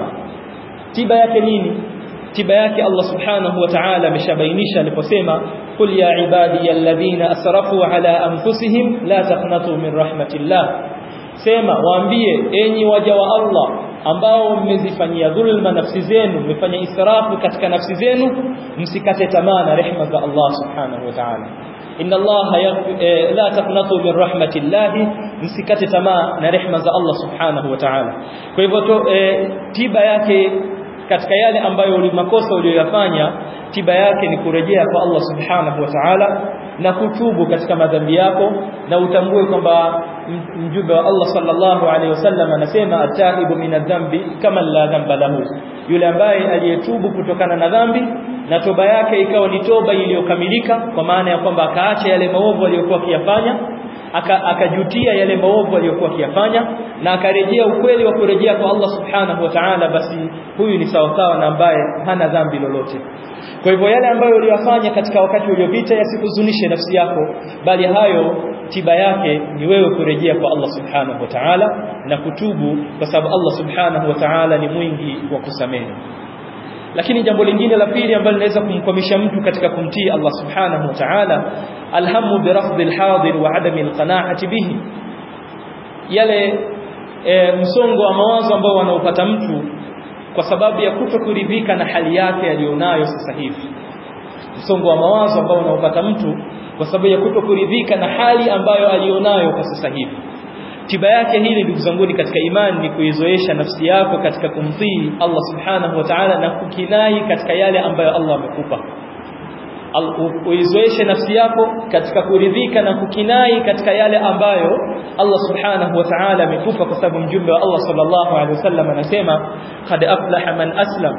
tiba yake nini tiba yake Allah subhanahu wa ta'ala ameshabainisha aliposema qul ya ibadi alladhina asrafu ala anfusihim la taqnatu min rahmatillah sema waambie enyi waja wa Allah ambao mmezifanyia dhulma nafsi zenu mmefanya israfu katika nafsi zenu msikate tamaa na rehema za Allah subhanahu wa ta'ala inna Allah eh, la taqnatu min rahmatillahi msikate tamaa na rehema za Allah subhanahu wa ta'ala kwa hivyo eh, tiba yake katika yale ambayo makosa uliyoyafanya tiba yake ni kurejea kwa Allah subhanahu wa ta'ala na kutubu katika madhambi yako na utambue kwamba mjumbe wa Allah sallallahu alaihi wasallam anasema atahibu min adhambi kama la dhamba lahu yule ambaye aliyetubu kutokana na dhambi na toba yake ikawa ni toba iliyokamilika kwa maana ya kwamba akaacha yale maovu aliyokuwa akiyafanya akajutia aka yale maovu aliyokuwa akiyafanya na akarejea ukweli wa kurejea kwa Allah subhanahu wa ta'ala basi huyu ni sawasawa na ambaye hana dhambi lolote kwa hivyo yale ambayo uliyafanya katika wakati uliopita yasikuzunishe nafsi yako bali hayo tiba yake ni wewe kurejea kwa Allah subhanahu wa ta'ala na kutubu kwa sababu Allah subhanahu wa ta'ala ni mwingi wa kusamehe lakini jambo lingine la pili ambalo linaweza kumkwamisha mtu katika kumtii Allah subhanahu wa ta'ala alhamu birafd alhadir wa adami alqana'ati bihi yale e, msongo wa mawazo ambao wanaopata mtu kwa sababu ya kutokuridhika na hali yake aliyonayo sasa hivi msongo wa mawazo ambao unaopata mtu kwa sababu ya kutokuridhika na hali ambayo alionayo kwa sasa hivi tiba yake hili ndugu zangu katika imani ni kuizoesha nafsi yako katika kumtii Allah subhanahu wa ta'ala na kukinai katika yale ambayo Allah amekupa uizoeshe nafsi yako katika kuridhika na kukinai katika yale ambayo Allah subhanahu wa ta'ala amekupa kwa sababu mjumbe wa Allah sallallahu alaihi wasallam anasema qad aflaha man aslam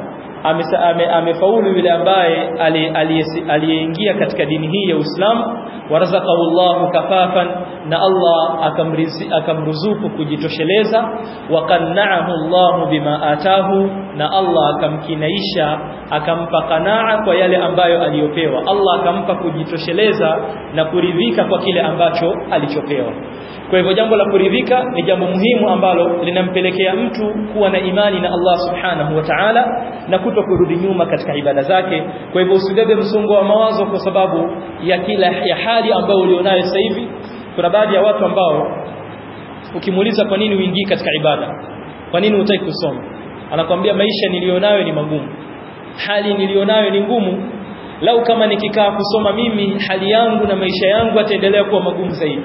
amefaulu yule ambaye aliyeingia katika dini hii ya Uislamu warazaqahu Allah kafafan na Allah akamruzuku kujitosheleza wa qanna'ahu Allah bima atahu na Allah akamkinaisha akampa qanaa kwa yale ambayo aliyopewa Allah akampa kujitosheleza na kuridhika kwa kile ambacho alichopewa kwa hivyo jambo la kuridhika ni jambo muhimu ambalo linampelekea mtu kuwa na imani na Allah subhanahu wa ta'ala na kuto kurudi nyuma katika ibada zake kwa hivyo usibebe msongo wa mawazo kwa sababu ya kila ya hali ambayo ulionayo sasa hivi kuna baadhi ya watu ambao ukimuuliza kwa nini uingii katika ibada kwa nini hutaki kusoma anakwambia maisha nilionayo ni magumu hali nilionayo ni ngumu lau kama nikikaa kusoma mimi hali yangu na maisha yangu ataendelea kuwa magumu zaidi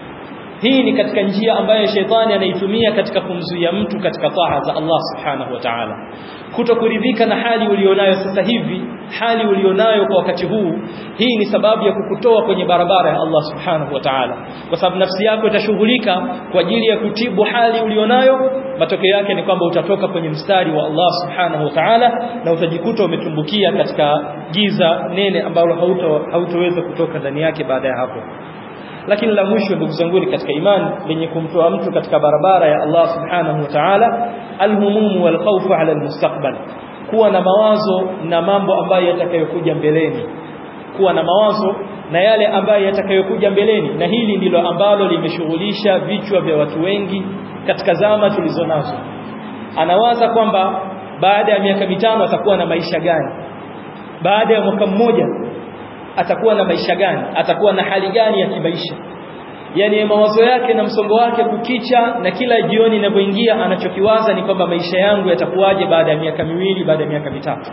hii ni katika njia ambayo shetani anaitumia katika kumzuia mtu katika taa za Allah subhanahu wa ta'ala kutokuridhika na hali ulionayo sasa hivi hali ulionayo kwa wakati huu hii ni sababu ya kukutoa kwenye barabara ya Allah subhanahu wa ta'ala kwa sababu nafsi yako itashughulika kwa ajili ya kutibu hali ulionayo matokeo yake ni kwamba utatoka kwenye mstari wa Allah subhanahu wa ta'ala na utajikuta umetumbukia katika giza nene ambalo hautoweza kutoka ndani yake baada ya hapo lakini la mwisho ndugu zangu katika imani lenye kumtoa mtu katika barabara ya Allah subhanahu wa ta'ala alhumum wal khawf ala almustaqbal kuwa na mawazo na mambo ambayo yatakayokuja mbeleni kuwa na mawazo na yale ambayo yatakayokuja mbeleni na hili ndilo ambalo limeshughulisha vichwa vya watu wengi katika zama tulizonazo anawaza kwamba baada ya miaka mitano atakuwa na maisha gani baada ya mwaka mmoja atakuwa na maisha gani atakuwa na hali gani ya kimaisha yani mawazo yake na msongo wake kukicha na kila jioni inapoingia anachokiwaza ni kwamba maisha yangu yatakuwaje baada ya miaka miwili baada ya miaka mitatu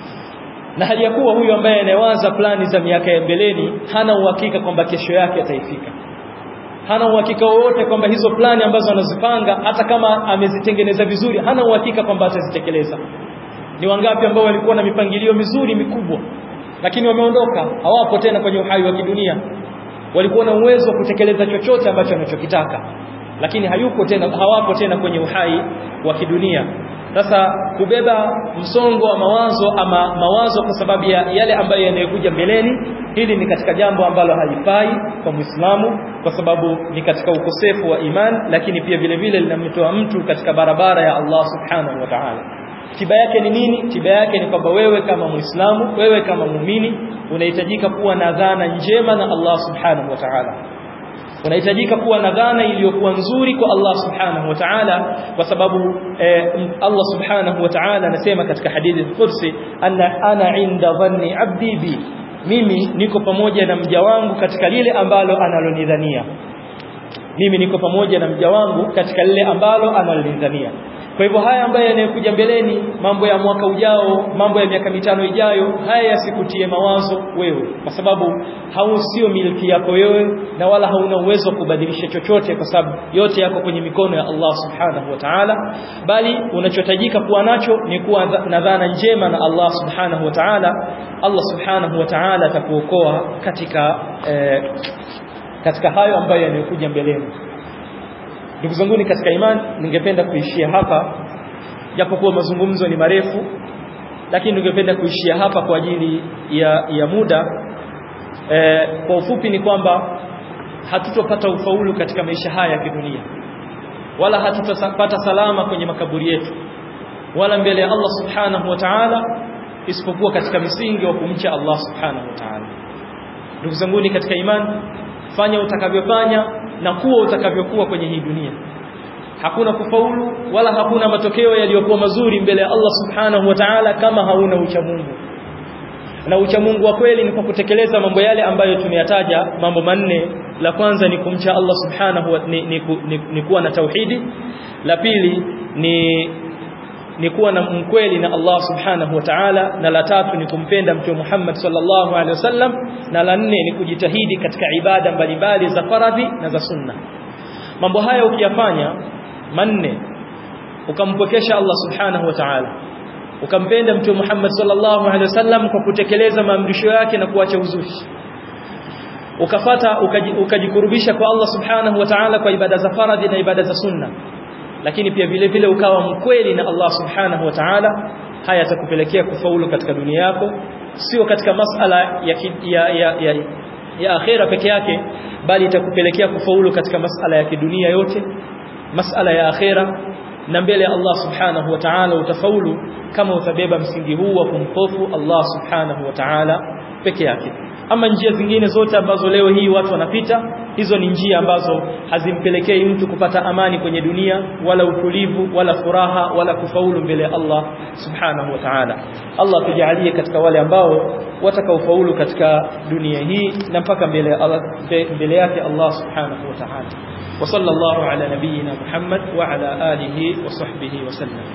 na hali ya kuwa huyu ambaye anayewaza plani za miaka ya mbeleni hana uhakika kwamba kesho yake ataifika hana uhakika wowote kwamba hizo plani ambazo anazipanga hata kama amezitengeneza vizuri hana uhakika kwamba atazitekeleza ni wangapi ambao walikuwa na mipangilio mizuri mikubwa lakini wameondoka hawapo tena kwenye uhai wa kidunia walikuwa na uwezo wa kutekeleza chochote ambacho anachokitaka lakini hayupo tena hawapo tena kwenye uhai wa kidunia sasa kubeba msongo wa mawazo ama mawazo kwa sababu ya yale ambayo yanayokuja mbeleni hili ni katika jambo ambalo halifai kwa Muislamu kwa sababu ni katika ukosefu wa iman lakini pia vile vile linamtoa mtu katika barabara ya Allah subhanahu wa ta'ala tiba yake ni nini tiba yake ni kwamba wewe kama muislamu wewe kama muumini unahitajika kuwa na dhana njema na Allah subhanahu wa ta'ala unahitajika kuwa na dhana iliyokuwa nzuri kwa Allah subhanahu wa ta'ala kwa sababu eh, Allah subhanahu wa ta'ala anasema katika hadithi al-Qudsi anna ana inda dhanni abdi bi mimi niko pamoja na mja wangu katika lile ambalo analonidhania mimi niko pamoja na mja wangu katika lile ambalo analonidhania kwa hivyo haya ambayo yanayokuja mbeleni mambo ya mwaka ujao mambo ya miaka mitano ijayo haya yasikutie mawazo wewe kwa sababu hau sio milki yako wewe na wala hauna uwezo wa kubadilisha chochote kwa sababu yote yako kwenye mikono ya Allah subhanahu wa ta'ala bali unachotajika kuwa nacho ni kuwa na dhana njema na Allah subhanahu wa ta'ala Allah subhanahu wa ta'ala atakuokoa katika eh, katika hayo ambayo yanayokuja mbeleni ndugu zangu ni katika imani ningependa kuishia hapa japokuwa mazungumzo ni marefu lakini ningependa kuishia hapa kwa ajili ya, ya muda e, kwa ufupi ni kwamba hatutopata ufaulu katika maisha haya ya kidunia wala hatutapata salama kwenye makaburi yetu wala mbele ya Allah subhanahu wa ta'ala isipokuwa katika misingi wa kumcha Allah subhanahu wa ta'ala ndugu zangu ni katika imani fanya utakavyofanya na kuwa utakavyokuwa kwenye hii dunia hakuna kufaulu wala hakuna matokeo yaliyokuwa mazuri mbele ya Allah subhanahu wa ta'ala kama hauna uchamungu na uchamungu wa kweli ni kwa kutekeleza mambo yale ambayo tumeyataja mambo manne la kwanza ni kumcha Allah subhanahu wa ni, ni, ni, ni kuwa na tauhidi la pili ni ni kuwa na mkweli na Allah subhanahu wa ta'ala na la tatu ni kumpenda mtume Muhammad sallallahu alaihi wasallam na la nne ni kujitahidi katika ibada mbalimbali za faradhi na za sunna mambo haya ukiyafanya manne ukampokesha Allah subhanahu wa ta'ala ukampenda mtume Muhammad sallallahu alaihi wasallam kwa kutekeleza maamrisho yake na kuacha uzushi ukafata ukajikurubisha kwa Allah subhanahu wa ta'ala kwa ibada za faradhi na ibada za sunna lakini pia vile vile ukawa mkweli na Allah subhanahu wa ta'ala haya yatakupelekea kufaulu katika dunia yako sio katika masala ya, ya, ya, ya, ya akhera peke yake bali itakupelekea kufaulu katika masala ya kidunia yote masala ya akhera na mbele ya Allah subhanahu wa ta'ala utafaulu kama utabeba msingi huu wa kumhofu Allah subhanahu wa ta'ala peke yake ama njia zingine zote ambazo leo hii watu wanapita hizo ni njia ambazo hazimpelekei mtu kupata amani kwenye dunia wala utulivu wala furaha wala kufaulu mbele ya Allah subhanahu wa ta'ala Allah tujalie katika wale ambao watakaofaulu katika dunia hii na mpaka mbele ya Allah mbele yake Allah subhanahu wa ta'ala wa sallallahu ala nabiyyina Muhammad wa ala alihi wa sahbihi wa sallam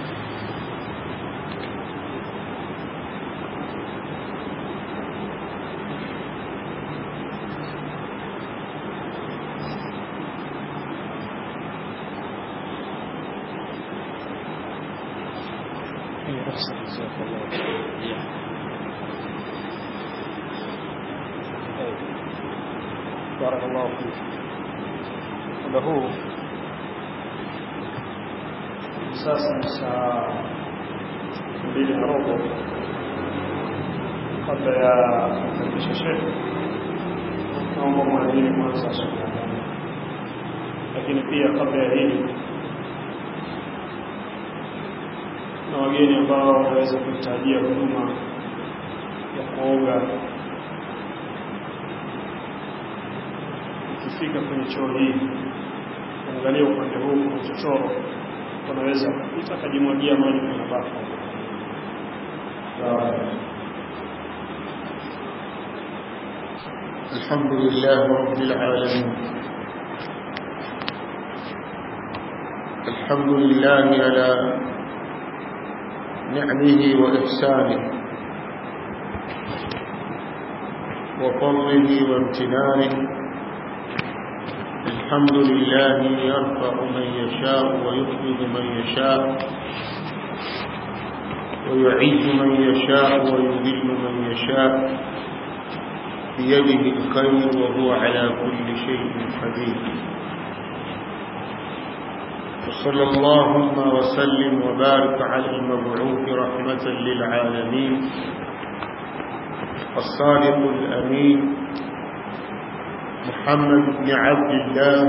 بارك الله فيك muda huu sasa ni saa mbili na robo kabla ya kukaribisha shekhe naomba mwadhini kwanza subhanahu lakini pia kabla ya hili na wageni ambao wanaweza kuhitajia huduma ya kuoga ukifika kwenye choo hii angalia upande huu kuna chochoro unaweza kupita akajimwagia maji kwenye bafu الحمد لله رب العالمين الحمد لله على نعمه وإحسانه وفضله وامتنانه الحمد لله يرفع من يشاء ويخفض من يشاء ويعز من يشاء ويذل من يشاء بيده الخير وهو على كل شيء قدير وصلى اللهم وسلم وبارك على المبعوث رحمة للعالمين الصادق الأمين محمد بن عبد الله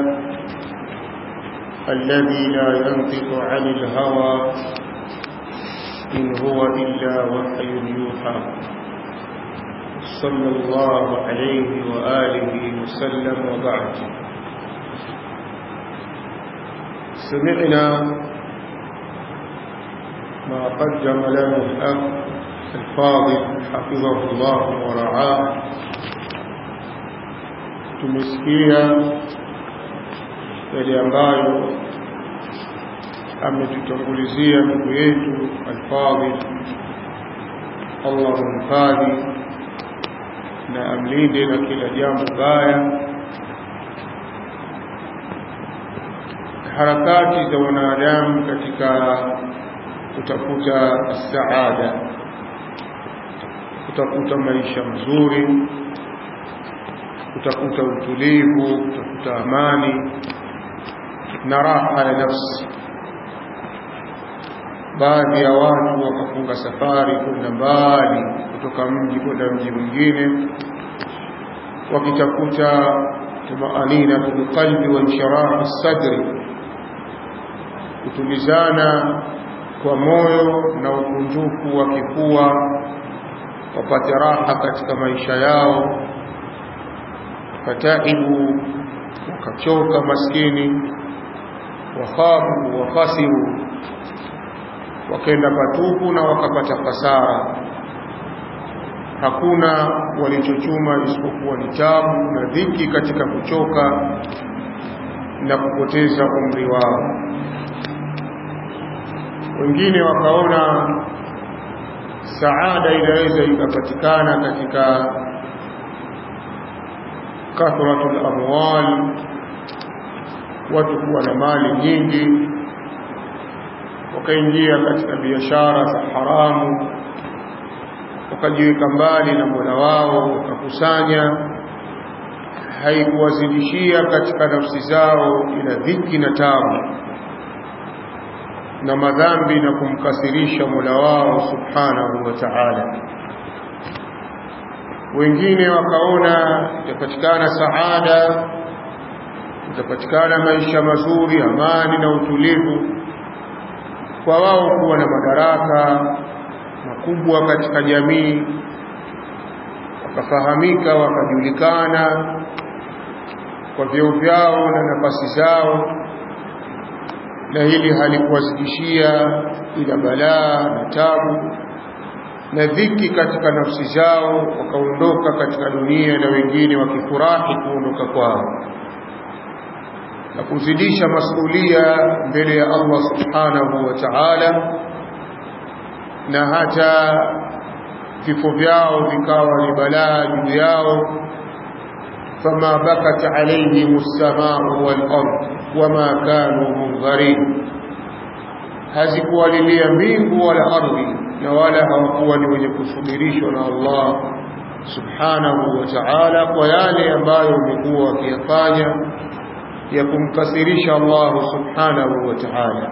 الذي لا ينطق عن الهوى إن هو إلا وحي يوحى صلى الله عليه وآله وسلم وبعد سمعنا ما قدم له الأخ الفاضل حفظه الله ورعاه tumesikia yale ambayo ametutangulizia ndugu yetu alfadhil Allah mhifadhi na amlinde na kila jambo baya harakati za wanadamu katika kutafuta saada kutafuta maisha mazuri kutafuta utulivu kutafuta amani na raha ya nafsi baadhi ya watu wakafunga safari kwenda mbali kutoka mji kwenda mji mwingine wakitafuta tumaanina fil qalbi wa inshirah sadri kutulizana kwa moyo na ukunjufu wa kifua wapate raha katika maisha yao fataibu wakachoka maskini wakhafu wakhasiru wakaenda patupu na wakapata hasara hakuna walichochuma isipokuwa ni tabu na dhiki katika kuchoka na kupoteza umri wao wengine wakaona saada inaweza ikapatikana katika kathratul amwal watu kuwa na mali nyingi wakaingia katika biashara za haramu wakajiweka mbali na Mola wao wakakusanya haikuwazidishia katika nafsi zao ila dhiki na tabu na madhambi na kumkasirisha Mola wao subhanahu wa ta'ala wengine wakaona itapatikana saada itapatikana maisha mazuri amani na utulivu kwa wao kuwa na madaraka makubwa katika jamii wakafahamika wakajulikana kwa vyeo vyao na nafasi zao na hili halikuwazidishia ila balaa na tabu na dhiki katika nafsi zao wakaondoka katika dunia na wengine wakifurahi kuondoka kwao na kuzidisha masulia mbele ya Allah subhanahu wa ta'ala na hata vifo vyao vikawa ni balaa juu yao fama bakat alayhim as-samaa'u wal-ard wama kanu munzarin hazikuwalilia mbingu wala ardhi na wala hawakuwa ni wenye kusubirishwa na Allah subhanahu wa ta'ala kwa yale ambayo wamekuwa wakiyafanya ya kumkasirisha Allah subhanahu wa ta'ala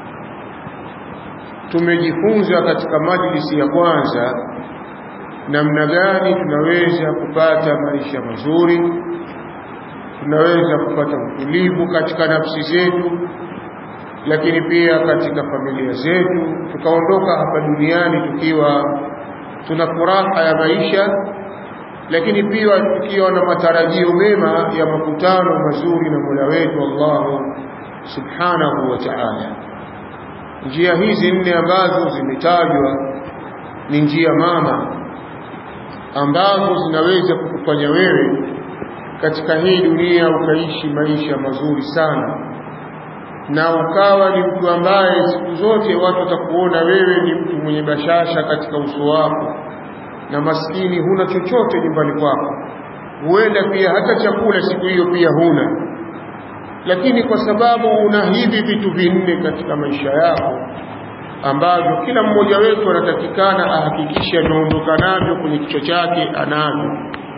tumejifunza katika majlisi ya kwanza namna gani tunaweza kupata maisha mazuri tunaweza kupata utulivu katika nafsi zetu lakini pia katika familia zetu tukaondoka hapa duniani tukiwa tuna furaha ya maisha lakini pia tukiwa na matarajio mema ya makutano mazuri na Mola wetu Allah subhanahu wa ta'ala njia hizi nne ambazo zimetajwa ni njia mama ambazo zinaweza kukufanya wewe katika hii dunia ukaishi maisha mazuri sana na ukawa ni mtu ambaye siku zote watu watakuona wewe ni mtu mwenye bashasha katika uso wako na maskini huna chochote nyumbani kwako huenda pia hata chakula siku hiyo pia huna lakini kwa sababu una hivi vitu vinne katika maisha yako ambavyo kila mmoja wetu anatakikana ahakikishe ameondoka navyo kwenye kichwa chake anavyo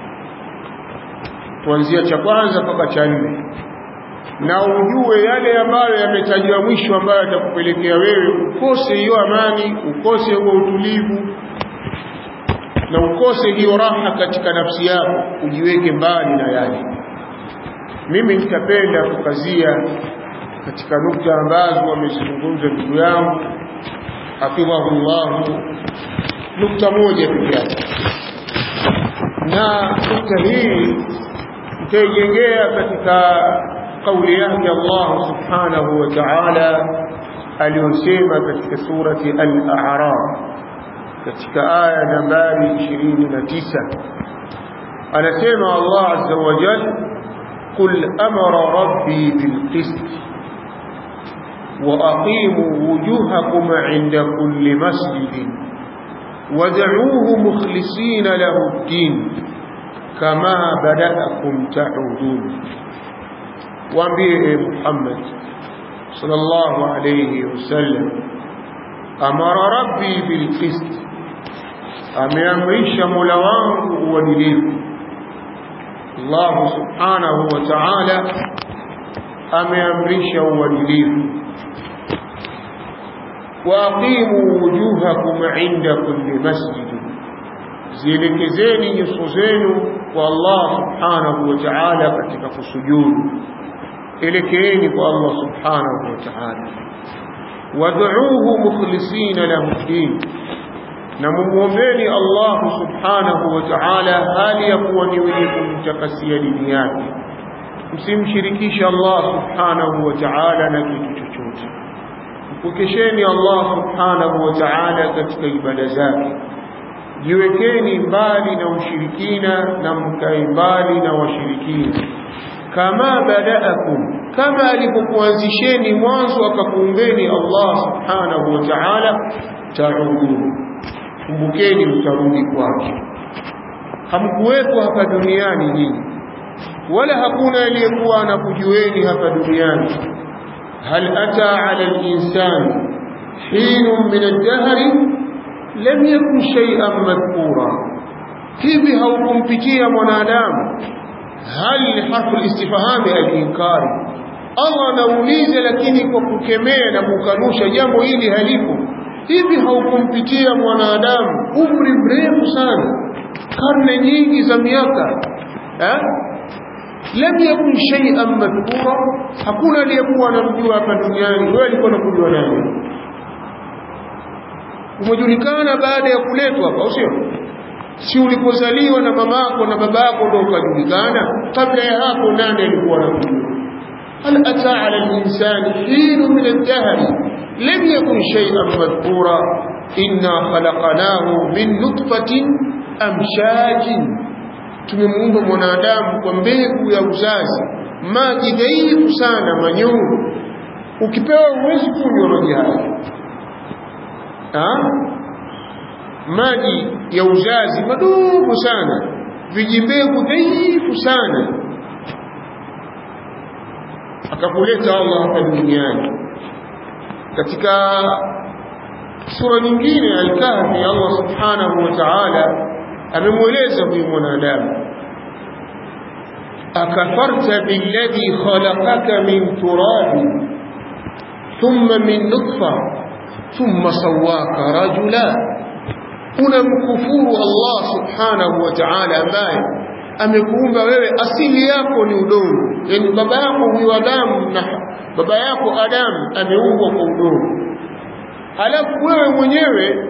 kuanzia cha kwanza mpaka cha nne na ujue yale ambayo yametajwa mwisho ambayo yatakupelekea wewe ukose hiyo amani ukose huo utulivu na ukose hiyo raha katika nafsi yako ujiweke mbali na yale mimi nitapenda kukazia katika nukta ambazo wamezizungumza ndugu yangu hafidhahullahu nukta moja peke yake na nukta hii nitaijengea katika kauli yake Allah subhanahu wa ta'ala aliyosema katika surati al-a'raf katika aya nambari 29 anasema Allah azza wa jalla قل أمر ربي بالقسط وأقيموا وجوهكم عند كل مسجد ودعوه مخلصين له الدين كما بدأكم تعودون وانبيه محمد صلى الله عليه وسلم أمر ربي بالقسط أمامرش ملوانه ودليل Allah subhanahu wa ta'ala ameamrisha uadilifu waqimu wujuhakum inda kulli masjid zielekezeni nyuso zenu kwa Allah subhanahu wa ta'ala katika kusujudu elekeeni kwa Allah subhanahu wa ta'ala wad'uuhu mukhlisina lahu din na mumuombeni Allah subhanahu wa ta'ala hali ya kuwa ni wenye kumtakasia dini yake msimshirikishe Allah subhanahu wa ta'ala na kitu chochote mpokesheni Allah subhanahu wa ta'ala katika ibada zake jiwekeni mbali na ushirikina na mkae mbali na washirikina kama badaakum kama alipokuanzisheni mwanzo akakuumbeni Allah subhanahu wa ta'ala ta'udun kumbukeni mtarudi kwake hamkuwepo hapa duniani nyinyi wala hakuna aliyekuwa anakujueni hapa duniani hal ata ala al-insan hinun min ad-dahri lam yakun shay'an madhkura hivi haukumpitia mwanadamu hal harfu istifhami al-inkari Allah anauliza lakini kwa kukemea na kukanusha jambo hili halipo hivi haukumpitia mwanadamu umri mrefu sana karne nyingi za miaka eh lam yakun shay'an madhkura hakuna aliyekuwa anamjua hapa duniani wewe alikuwa unakujua nani umejulikana baada ya kuletwa hapa sio si ulipozaliwa na mamako na babako ndio ukajulikana kabla ya hapo nani alikuwa anakujua هل أتى على الإنسان حين من الدهر لم يكن شيئا مذكورا إنا خلقناه من نطفة أمشاج tumemuumba mwanadamu kwa mbegu ya uzazi maji dhaifu sana manyungu ukipewa huwezi kunywa maji haya maji ya uzazi madogo sana vijimbegu dhaifu sana akakuleta Allah hapa duniani katika sura nyingine al-Kahfi Allah subhanahu wa ta'ala amemweleza huyu mwanadamu akafarta billadhi khalaqaka min turab thumma min nutfa thumma sawwaka rajula unamkufuru Allah subhanahu wa ta'ala ambaye amekuumba wewe asili yako ni udongo yani baba yako huyu Adamu na baba yako Adamu ameumbwa kwa udongo halafu wewe mwenyewe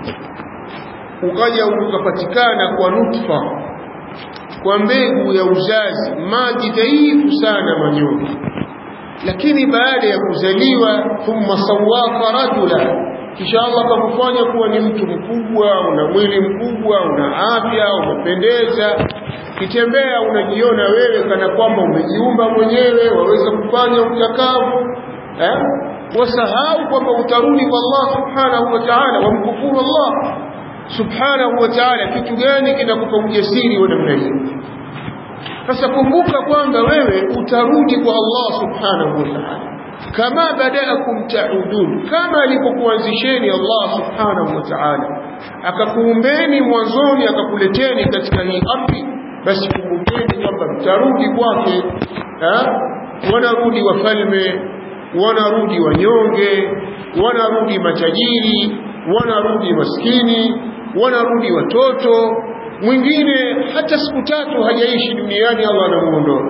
ukaja ukapatikana kwa nutfa kwa mbegu ya uzazi maji dhaifu sana manyoni lakini baada ya kuzaliwa thumma sawaka rajula kisha Allah akakufanya kuwa ni mtu mkubwa una mwili mkubwa una afya umependeza kitembea unajiona wewe kana kwamba umejiumba mwenyewe waweza kufanya utakavu eh wasahau kwamba utarudi kwa Allah subhanahu wa ta'ala wamkufuru Allah subhanahu wa ta'ala kitu gani kinakupa ujasiri wa namna hiyo sasa kumbuka kwamba wewe utarudi kwa Allah subhanahu wa ta'ala kama badaakum ta'udun kama alipokuanzisheni Allah subhanahu wa ta'ala akakuumbeni mwanzoni akakuleteni katika hii ardhi basi kumbukeni kwamba mtarudi kwake wanarudi wafalme wanarudi wanyonge wanarudi matajiri wanarudi maskini wanarudi watoto mwingine hata siku tatu hajaishi duniani Allah anamuondoa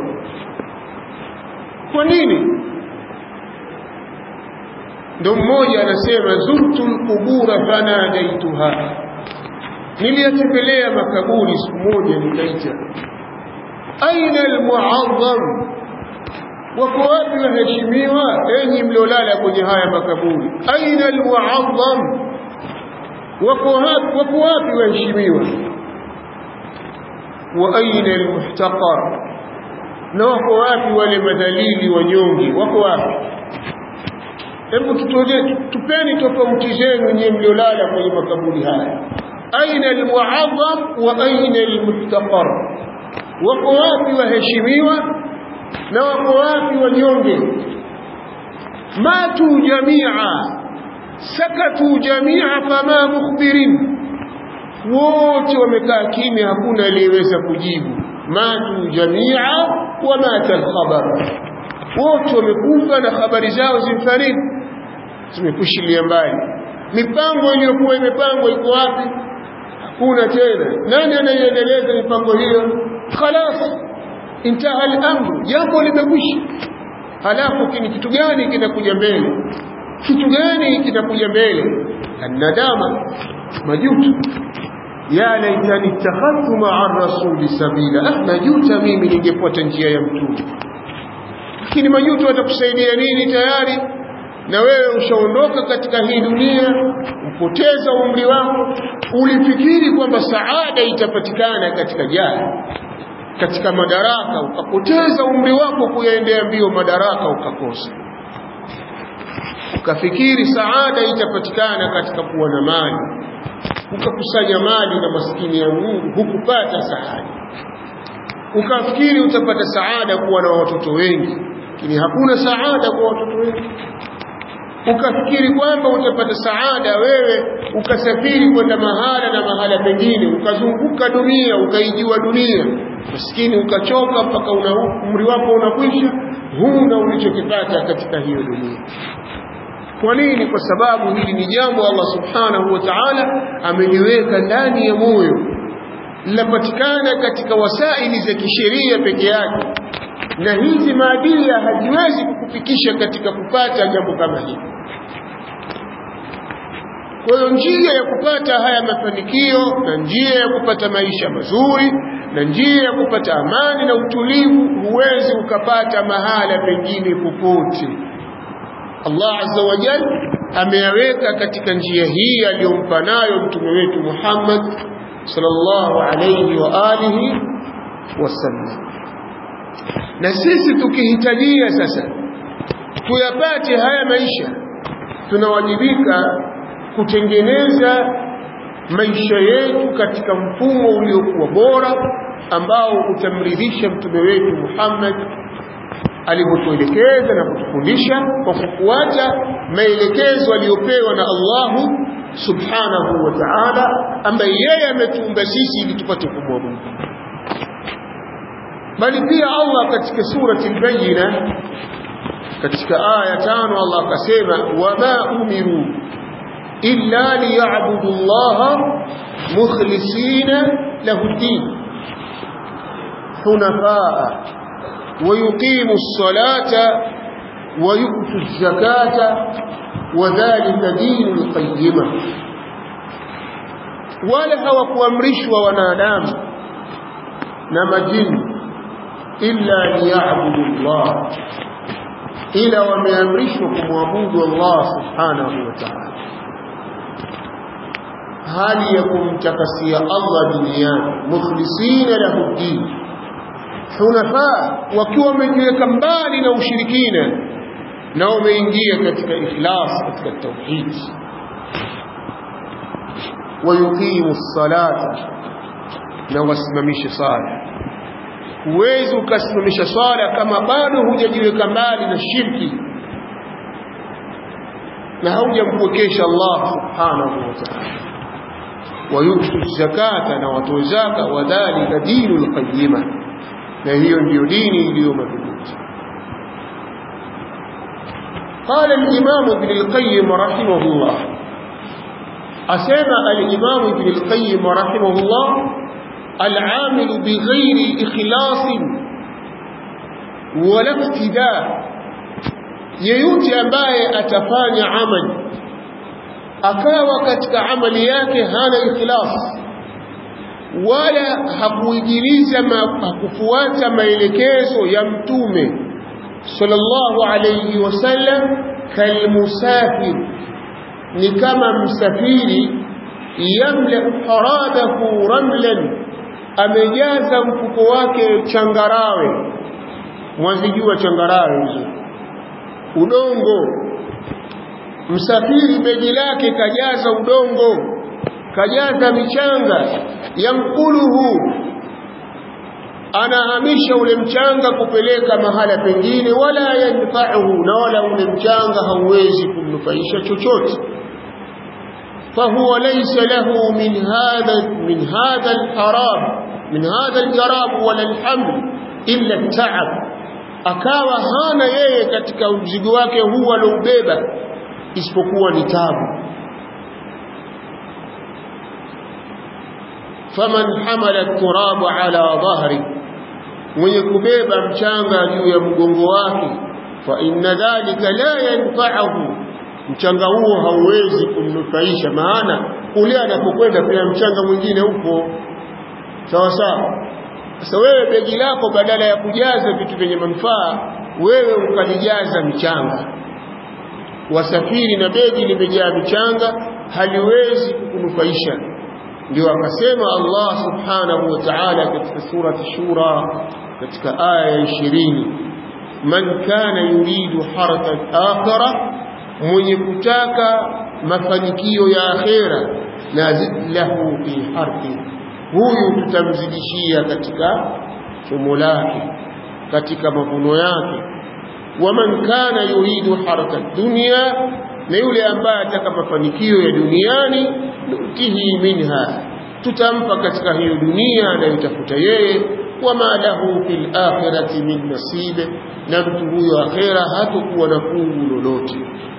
kwa nini ndo mmoja anasema zurtu lqubura fanadaituha niliyatembelea makaburi siku moja nikaita aina almuazzam wako wapi waheshimiwa enyi mliolala kwenye haya makaburi aina almuazzam wako wapi wako wapi waheshimiwa wa aina almuhtaqar na wako wapi wale madhalili wanyonge wako wapi hebu tutoje tupeni tofauti zenu nyinyi mliolala kwenye makaburi haya aina almuazzam wa aina almuhtaqar wako wapi waheshimiwa na wako wapi wanyonge matu jamia sakatu jamia fama mukhbirin wote wamekaa kimya hakuna aliyeweza kujibu matu jamia wa mata alkhabar wote wamekufa na habari zao zimfariki zimekushilia mbali mipango iliyokuwa imepangwa iko wapi hakuna tena nani anaiendeleza mipango hiyo khalas intaha al-amru jambo limekwisha halafu kini kitu gani kinakuja mbele kitu gani kinakuja mbele annadama majuto ya laitani ittakhadtu ma'a rasuli sabila ah najuta mimi ningefuata njia ya mtume lakini majuto atakusaidia nini tayari na wewe ushaondoka katika hii dunia upoteza umri wako ulifikiri kwamba saada itapatikana katika jana katika madaraka ukapoteza umri wako kuyaendea mbio madaraka ukakosa ukafikiri saada itapatikana katika kuwa na mali ukakusanya mali na maskini ya Mungu hukupata saada ukafikiri utapata saada kuwa na watoto wengi lakini hakuna saada kwa watoto wengi ukafikiri kwamba utapata saada wewe ukasafiri kwenda mahala na mahala pengine ukazunguka dunia ukaijua dunia maskini ukachoka mpaka umri wako unakwisha huna ulichokipata katika hiyo dunia kwa nini kwa sababu hili ni jambo Allah subhanahu wa ta'ala ameliweka ndani ya moyo linapatikana katika wasaili za kisheria peke yake na hizi maadili haziwezi kukufikisha katika kupata jambo kama hili kwa hiyo njia ya kupata haya mafanikio na njia ya kupata maisha mazuri na njia ya kupata amani na utulivu huwezi ukapata mahala pengine popote Allah azza wa jalla ameyaweka katika njia hii aliyompa nayo mtume wetu Muhammad sallallahu alayhi wa alihi wasallam na sisi tukihitajia sasa tuyapate haya maisha tunawajibika kutengeneza maisha yetu katika mfumo uliokuwa bora ambao utamridhisha mtume wetu Muhammad alivyotuelekeza na kutufundisha kwa kufuata maelekezo aliyopewa na Allahu subhanahu wa ta'ala ambaye yeye ametuumba sisi ili tupate kumwabudu bali pia Allah katika surati al-Bayyina katika aya tano Allah akasema wama umiru illa liya'budu Allah mukhlisina lahu din hunafaa ويقيموا الصلاة ويؤتوا الزكاة وذلك دين القيمة wala hawakuamrishwa wanadamu na majini illa liyabudu Allah ila wameamrishwa kumwabudu Allah subhanahu wa ta'ala hali ya kumtakasia Allah duniani mukhlisina lahu din hunafaa wakiwa wamejiweka mbali na ushirikina na wameingia katika ikhlas katika tauhid wayuqimu salata na wasimamishe sala huwezi ukasimamisha swala kama bado hujajiweka mbali na shirki na haujampwekesha Allah subhanahu wa ta'ala wayutu zakata na watoe zaka wadhalika dinul qayyima na hiyo ndiyo dini iliyo madhubuti قال الإمام ابن القيم رحمه الله أسمى الإمام ابن القيم رحمه الله العامل بغير إخلاص ولا اقتداء yeyote ambaye atafanya amali akawa katika amali yake hana ikhlas wala hakuijiliza hakufuata maelekezo ya mtume sallallahu alayhi wasallam kalmusafir ni kama msafiri yamla haradahu ramlan amejaza mfuko wake changarawe mwazijua changarawe hizo udongo msafiri begi lake kajaza udongo kajaza michanga yankuluhu anahamisha ule mchanga kupeleka mahala pengine wala yanfa'uhu na wala ule mchanga hauwezi kumnufaisha chochote فهو ليس له من هذا من هذا الحرام من هذا الجراب ولا الحمل إلا التعب akawa hana yeye katika mzigo wake huu aloubeba isipokuwa ni tabu faman hamala turabu ala dhahri mwenye kubeba mchanga juu ya mgongo wake fa inna dhalika la yanfa'uhu mchanga huo hauwezi kumnufaisha maana kule anapokwenda pia mchanga mwingine upo sawa sawa sasa wewe begi lako badala ya kujaza vitu vyenye manufaa wewe ukalijaza mchanga wasafiri na begi limejaa michanga haliwezi kukunufaisha ndio akasema Allah subhanahu wa ta'ala katika surati shura katika aya ya 20 man kana yuridu harata al-akhirah mwenye kutaka mafanikio ya akhera nazid lahu fi harfi huyu tutamzidishia katika chumo lake katika mavuno yake waman kana yuridu harata dunya na yule ambaye ataka mafanikio ya duniani nutihi minha tutampa katika hiyo dunia anayotafuta yeye wama lahu fil akhirati min nasibe na mtu huyo akhera hatakuwa na fungu lolote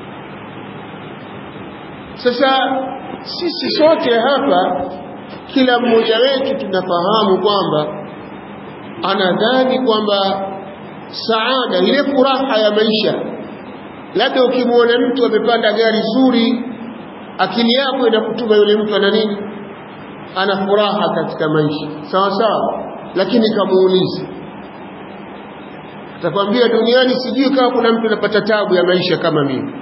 sasa sisi sote hapa kila mmoja wetu tunafahamu kwamba anadhani kwamba saada ile furaha ya maisha labda ukimwona mtu amepanda gari zuri akili yako inakutuma yule mtu ana nini ana furaha katika maisha sawa sawa lakini kamuulize atakwambia duniani sijui kama kuna mtu anapata tabu ya maisha kama mimi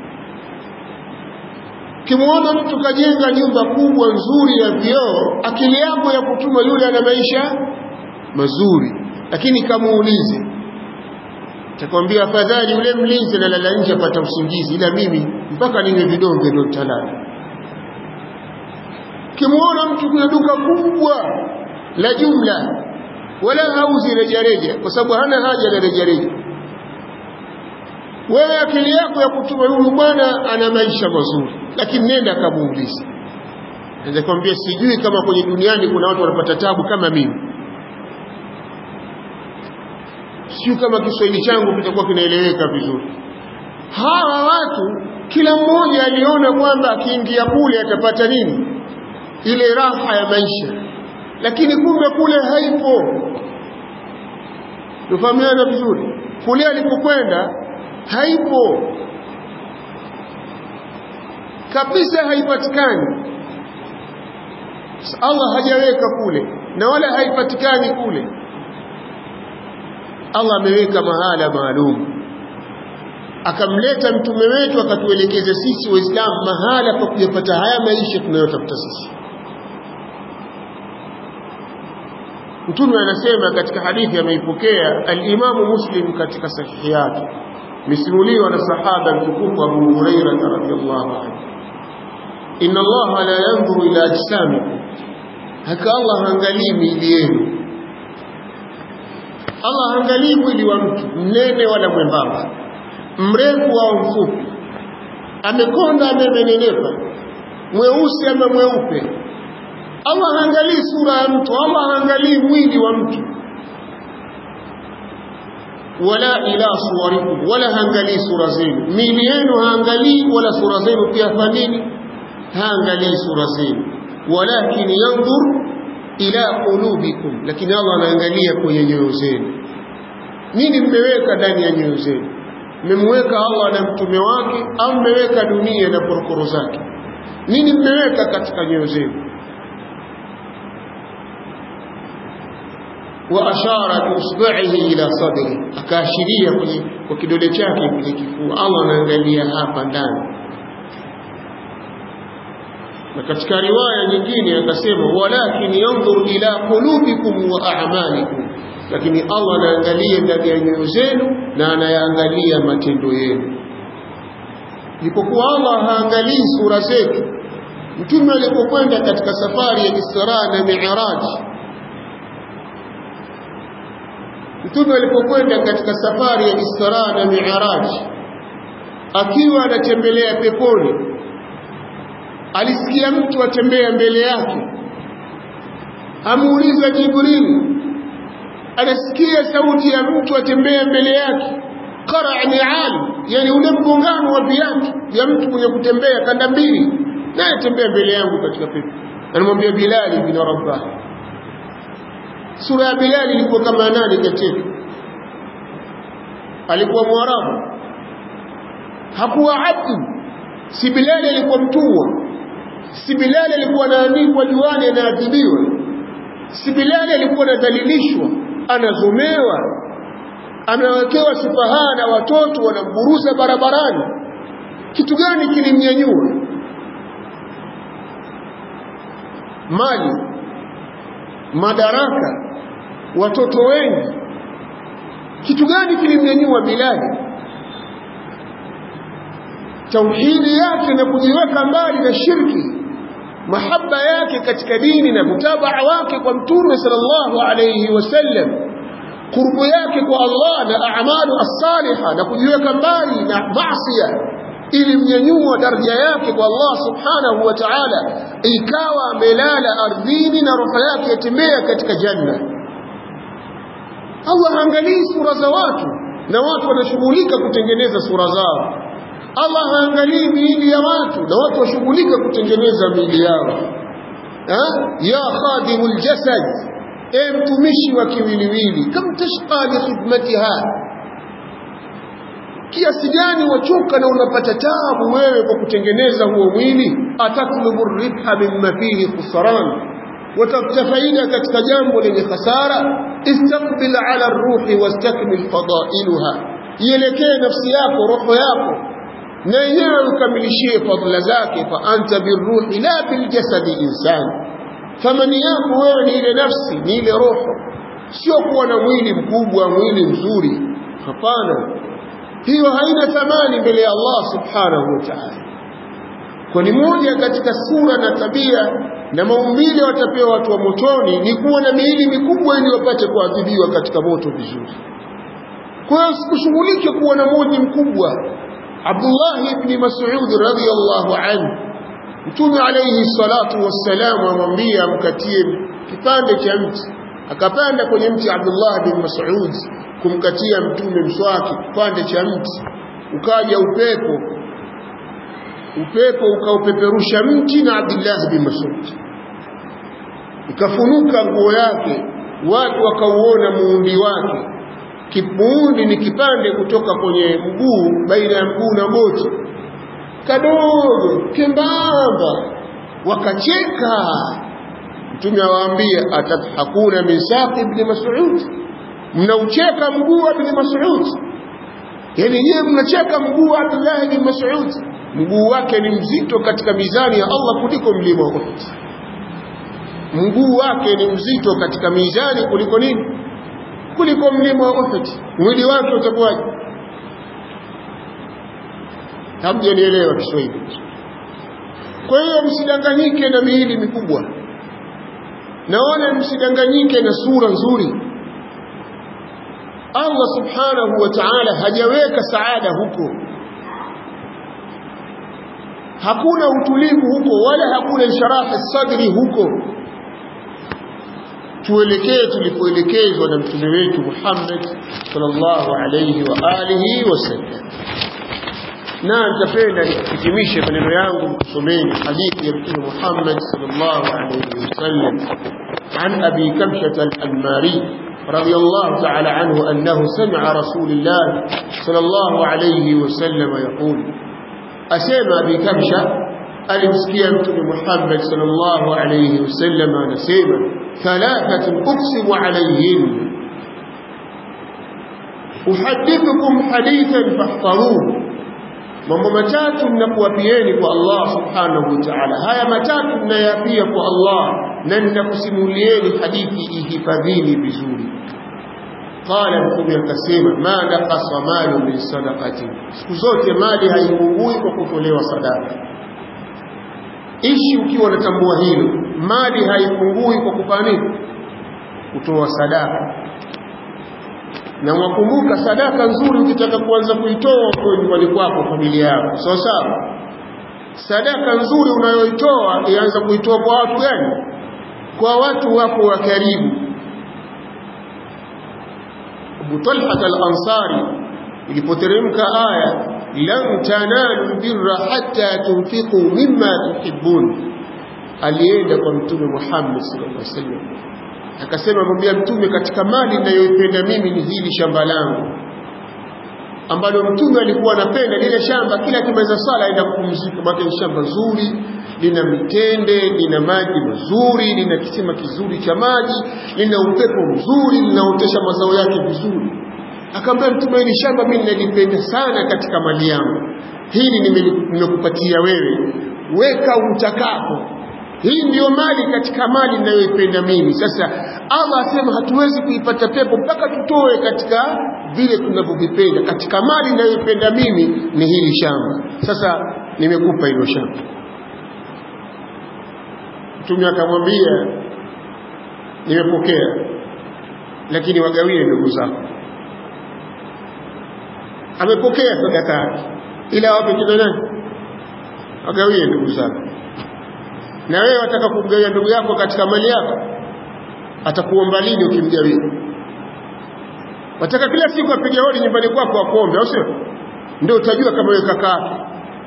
ukimwona mtu kajenga nyumba kubwa nzuri ya vioo akili yako ya kutuma yule ana maisha mazuri lakini kamuulize takwambia afadhali yule mlinzi analala nje apata usingizi ila mimi mpaka niwe vidonge ndo nitalala ukimwona mtu kuna duka kubwa la jumla wala hauzi rejareja kwa sababu hana haja na rejareja wewe akili yako ya kutuma huyu bwana ana maisha mazuri lakini nenda kamuulize naweza kwambia sijui kama kwenye duniani kuna watu wanapata tabu kama mimi sijui kama kiswahili changu kitakuwa kinaeleweka vizuri hawa watu kila mmoja aliona kwamba akiingia kule atapata nini ile raha ya maisha lakini kumbe kule haipo tufahamiana vizuri kule alipokwenda haipo kabisa haipatikani Allah hajaweka kule na wala haipatikani kule Allah ameweka mahala maalum akamleta mtume wetu akatuelekeza sisi waislamu mahala pa kuyapata haya maisha tunayotafuta sisi mtume anasema katika hadithi ameipokea al-Imamu Muslim katika sahihi yake misimuliwa na sahaba mtukufu Abu Huraira radhiyallahu anhu inna Allah la yanzuru ila ajsamikum haka Allah haangalii miili yenu Allah haangalii mwili wa mtu mnene wala mwembamba mrefu au mfupi amekonda amemenenepa mweusi ama mweupe Allah haangalii sura ya mtu Allah haangalii mwili wa mtu wala ila suwarikum wala haangalii sura zenu miili yenu haangalii wala sura zenu pia fanini haangalii sura zenu walakin yanzur ila qulubikum lakini Allah anaangalia kwenye nyoyo zenu nini mmeweka ndani ya nyoyo zenu mmemweka Allah na mtume wake au mmeweka dunia na korokoro zake nini mmeweka katika nyoyo zenu وأشار بإصبعه إلى صدره akaashiria kwenye kwa kidole chake kwenye kifua Allah anaangalia hapa ndani na katika riwaya nyingine akasema walakin yanzur ila qulubikum wa a'malikum lakini Allah anaangalia ndani ya nyoyo zenu na anayaangalia matendo yenu ilipokuwa Allah haangalii sura zetu mtume alipokwenda katika safari ya Isra na Mi'raj mtume alipokwenda katika safari ya Isra na Mi'raj akiwa anatembelea peponi alisikia mtu atembea mbele yake amuuliza Jibril anasikia sauti ya mtu atembea mbele yake qara ni'al yani ule mgongano wa viatu vya mtu mwenye kutembea kanda mbili naye atembea mbele yangu katika pepo anamwambia Bilal bin Rabah sura ya Bilal ilikuwa kama nani katika alikuwa mwarabu hakuwa abdu si Bilal alikuwa mtumwa si Bilal alikuwa anaandikwa juani anaadhibiwa si Bilal alikuwa anadhalilishwa anazomewa anawekewa sifahaa na watoto wanamburuza barabarani kitu gani kilimnyanyua mali madaraka watoto wengi kitu gani kilimnyanyua Bilali tauhidi yake na kujiweka mbali na shirki mahaba yake katika dini na mutabaa wake kwa mtume sallallahu alayhi wasallam kurbu yake kwa Allah na a'malu as-salihah na kujiweka mbali na maasiya ili mnyanyua daraja yake kwa Allah subhanahu wa ta'ala ikawa amelala ardhini na roho yake yatembea katika janna Allah haangalii sura za watu na watu wanashughulika kutengeneza sura zao Allah haangalii miili ya watu na watu washughulika kutengeneza miili yao ha? ya khadimul jasad e mtumishi wa kiwiliwili kam tashqa li khidmatiha kiasi gani wachoka na unapata taabu wewe kwa kutengeneza huo mwili atatlubu ribha mimma fihi khusran watafuta faida katika jambo lenye hasara istaqbil ala ruhi wastakmil fadailuha ielekee nafsi yako roho yako na yenyewe ukamilishie fadla zake fa anta birruhi la biljasadi insan thamani yako wewe ni ile nafsi ni ile roho sio kuwa na mwili mkubwa mwili mzuri hapana hiyo haina thamani mbele ya Allah subhanahu wa ta'ala kwani moja katika sura na tabia na maumbile watapewa watu wa motoni ni kuwa na miili mikubwa ili wapate kuadhibiwa katika moto vizuri kwa hiyo sikushughulike kuwa na moji mkubwa Abdullah ibn Mas'ud radhiyallahu anhu Mtume alayhi salatu wassalam amwambia amkatie kipande cha mti akapanda kwenye mti Abdullah bin Mas'ud kumkatia mtume mswaki kipande cha mti ukaja upepo upepo ukaupeperusha mti na Abdullah bin Mas'ud ikafunuka nguo yake watu wakauona muundi wake kipuundi ni kipande kutoka kwenye mguu baina ya mguu na goti kadogo kembamba wakacheka mtume awaambia atadhakuna min saqi ibn mas'ud mnaucheka mguu wa ibn mas'ud yani yeye mnacheka mguu wa Abdullah ibn Mas'ud mguu wake ni mzito katika mizani ya Allah kuliko mlima wa Uhud mguu wake ni mzito katika mizani kuliko nini kuliko mlima wa Uhud mwili wake utakuwaje hamjanielewa Kiswahili kwa hiyo msidanganyike na miili mikubwa naona msidanganyike na sura nzuri Allah subhanahu wa ta'ala hajaweka saada huko hakuna utulivu huko wala hakuna insharahi sadri huko tuelekee tulipoelekezwa na mtume wetu Muhammad sallallahu alayhi wa alihi wasallam na nitapenda nikuhitimishe maneno yangu kusomeni hadithi ya mtume Muhammad sallallahu alayhi wasallam عن أبي كبشة الأنماري رضي الله تعالى عنه أنه سمع رسول الله صلى الله عليه وسلم يقول أسمع أبي كبشة ألمسكي أنتم محمد صلى الله عليه وسلم نسيما ثلاثة أقسم عليهن أحدثكم حديثا فاحفظوه mambo matatu ninakuwapieni kwa Allah subhanahu wa ta'ala haya matatu ninayapia kwa Allah na ninakusimulieni hadithi ihifadhini vizuri qala mtume akasema ma naqasa malu min sadaqati siku zote mali haipungui kwa kutolewa sadaka ishi ukiwa unatambua hilo mali haipungui kwa kufanya nini kutoa sadaka na wakumbuka sadaka nzuri ukitaka kuanza kuitoa kwa nyumbani kwako familia yako sawa sawa sadaka nzuri unayoitoa ianza kuitoa kwa watu gani kwa watu wako wa karibu Abu Talha al-Ansari ilipoteremka aya lan tanalu birra hatta tunfiqu mimma tuhibbun alienda kwa mtume Muhammad sallallahu alaihi wasallam akasema mwambia mtume katika mali ninayoipenda mimi ni hili shamba langu ambalo mtume alikuwa anapenda lile shamba kila kimaliza sala aenda kupumzika maana ni shamba zuri lina mitende lina maji mazuri lina kisima kizuri cha maji lina upepo mzuri linaotesha mazao yake vizuri akamwambia mtume hili shamba mimi nalipenda sana katika mali yangu hili nimekupatia wewe weka utakapo hii ndiyo mali katika mali ninayoipenda mimi sasa Allah asema hatuwezi kuipata pepo mpaka tutoe katika vile tunavyovipenda katika mali ninayoipenda mimi ni hili shamba sasa nimekupa hilo shamba mtume akamwambia nimepokea lakini wagawie ndugu zako amepokea sadaka yake ila wape kina nani agawie ndugu zako na wewe wataka kumgawia ndugu yako katika mali yako atakuomba lini ukimgawia wataka kila siku apige hodi nyumbani kwako akuombe au sio ndio utajua kama wewe kaka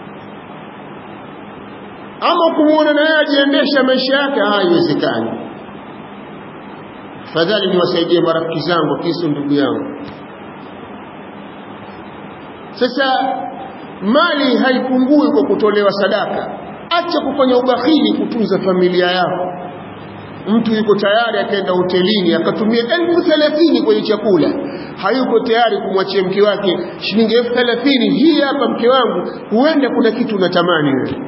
ama kumuona na yeye ajiendesha maisha yake haiwezekani fadhali niwasaidie marafiki zangu kisu ndugu yangu sasa mali haipungui kwa kutolewa sadaka acha kufanya ubakhili kutunza familia yako mtu yuko tayari akaenda hotelini akatumia elfu thelathini kwenye chakula hayuko tayari kumwachia mke wake shilingi elfu thelathini hii hapa mke wangu huenda kuna kitu unatamani wewe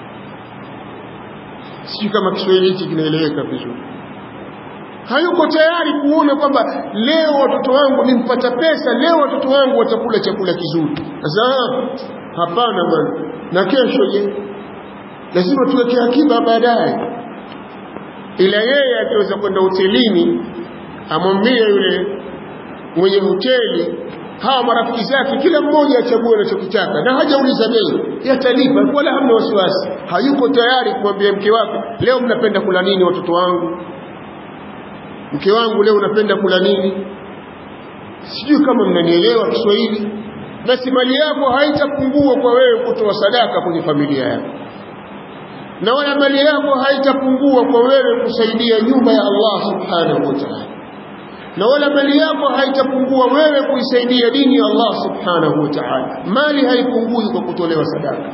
sijui kama kiswahili hichi kinaeleweka vizuri hayuko tayari kuona kwamba leo watoto wangu nimpata pesa leo watoto wangu watakula chakula kizuri sasa hapana bwana na kesho je lazima tuweke akiba baadaye ila yeye akiweza kwenda hotelini amwambie yule mwenye hoteli hawa marafiki zake kila mmoja achague anachokitaka na hajauliza bei yatalipa wala hamna wasiwasi hayuko tayari kumwambia mke wake leo mnapenda kula nini watoto wangu mke wangu leo unapenda kula nini sijui kama mnanielewa Kiswahili basi mali yako haitapungua kwa wewe kutoa sadaka kwenye familia yako na wala mali yako haitapungua kwa wewe kusaidia nyumba ya Allah subhanahu wa ta'ala na wala mali yako haitapungua wewe kuisaidia dini ya Allah subhanahu wa ta'ala mali haipungui kwa kutolewa sadaka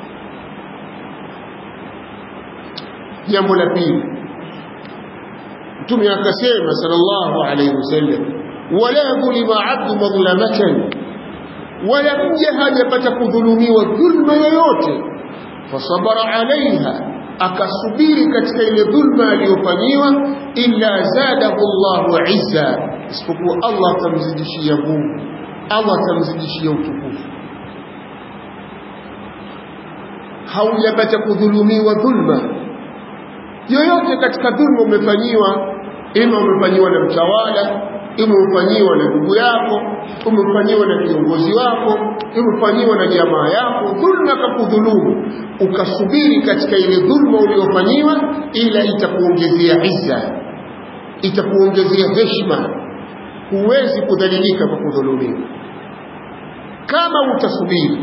jambo la pili mtume akasema sallallahu alayhi wasallam wala dhulima abdu madhlamatan wala mja hajapata kudhulumiwa dhulma yoyote fasabara alaiha akasubiri katika ile dhulma aliyofanyiwa illa zadahu Allahu izza isipokuwa Allah atamzidishia nguvu Allah atamzidishia utukufu haujapata kudhulumiwa dhulma yoyote katika dhulma umefanyiwa ima umefanyiwa na mtawala ima umefanyiwa na ndugu yako umefanyiwa na kiongozi wako umefanyiwa na jamaa yako dhulma kakudhulumu ukasubiri katika ile dhulma uliofanyiwa ila itakuongezea izza itakuongezea heshima huwezi kudhalilika kwa kudhulumiwa kama utasubiri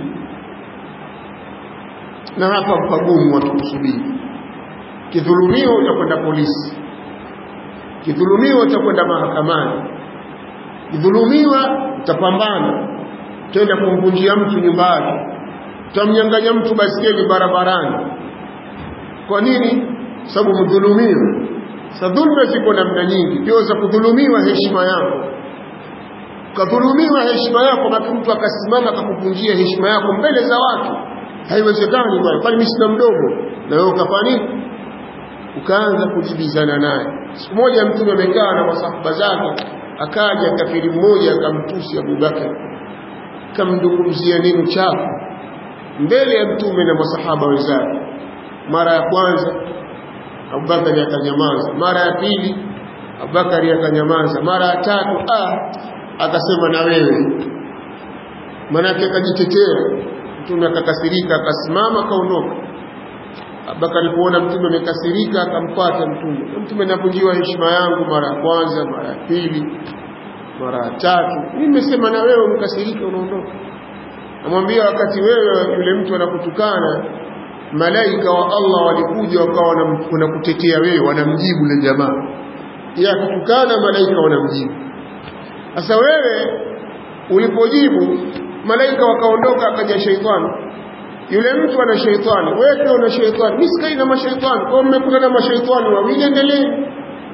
na hapa pagumu watu kusubiri kidhulumiwa utakwenda polisi kidhulumiwa utakwenda mahakamani kidhulumiwa utapambana tenda kumvunjia mtu nyumba yake utamnyang'anya mtu baskeli barabarani kwa nini sababu mdhulumiwa sa dhulma ziko namna nyingi ndio za kudhulumiwa heshima yako kadhulumiwa heshima yako na mtu akasimama akakuvunjia heshima yako mbele za watu haiwezekani bwana kwani mimi sina mdomo na wewe ukafanya nini ukaanza kujibizana naye siku moja mtume amekaa na masahaba zake akaja kafiri mmoja akamtusi Abubakar akamdungumzia neno chafu mbele ya mtume na masahaba wenzake mara ya kwanza Abubakar akanyamaza mara ya pili Abubakar akanyamaza mara ya tatu ah akasema na wewe manake akajitetea mtume akakasirika akasimama akaondoka Abubakar alipoona mtume amekasirika akamfuata mtume mtume anavunjiwa heshima yangu mara ya kwanza mara ya pili mara ya tatu mimi nimesema na wewe umkasirike unaondoka namwambia wakati wewe yule mtu anakutukana malaika wa Allah walikuja wakawa wanakutetea wewe wanamjibu yule jamaa ya kutukana malaika wanamjibu sasa wewe ulipojibu malaika wakaondoka akaja sheitani yule mtu ana sheitani wewe pia una sheitani mimi sikai na mashaitani kwa mmekutana na mashaitani wawili endelee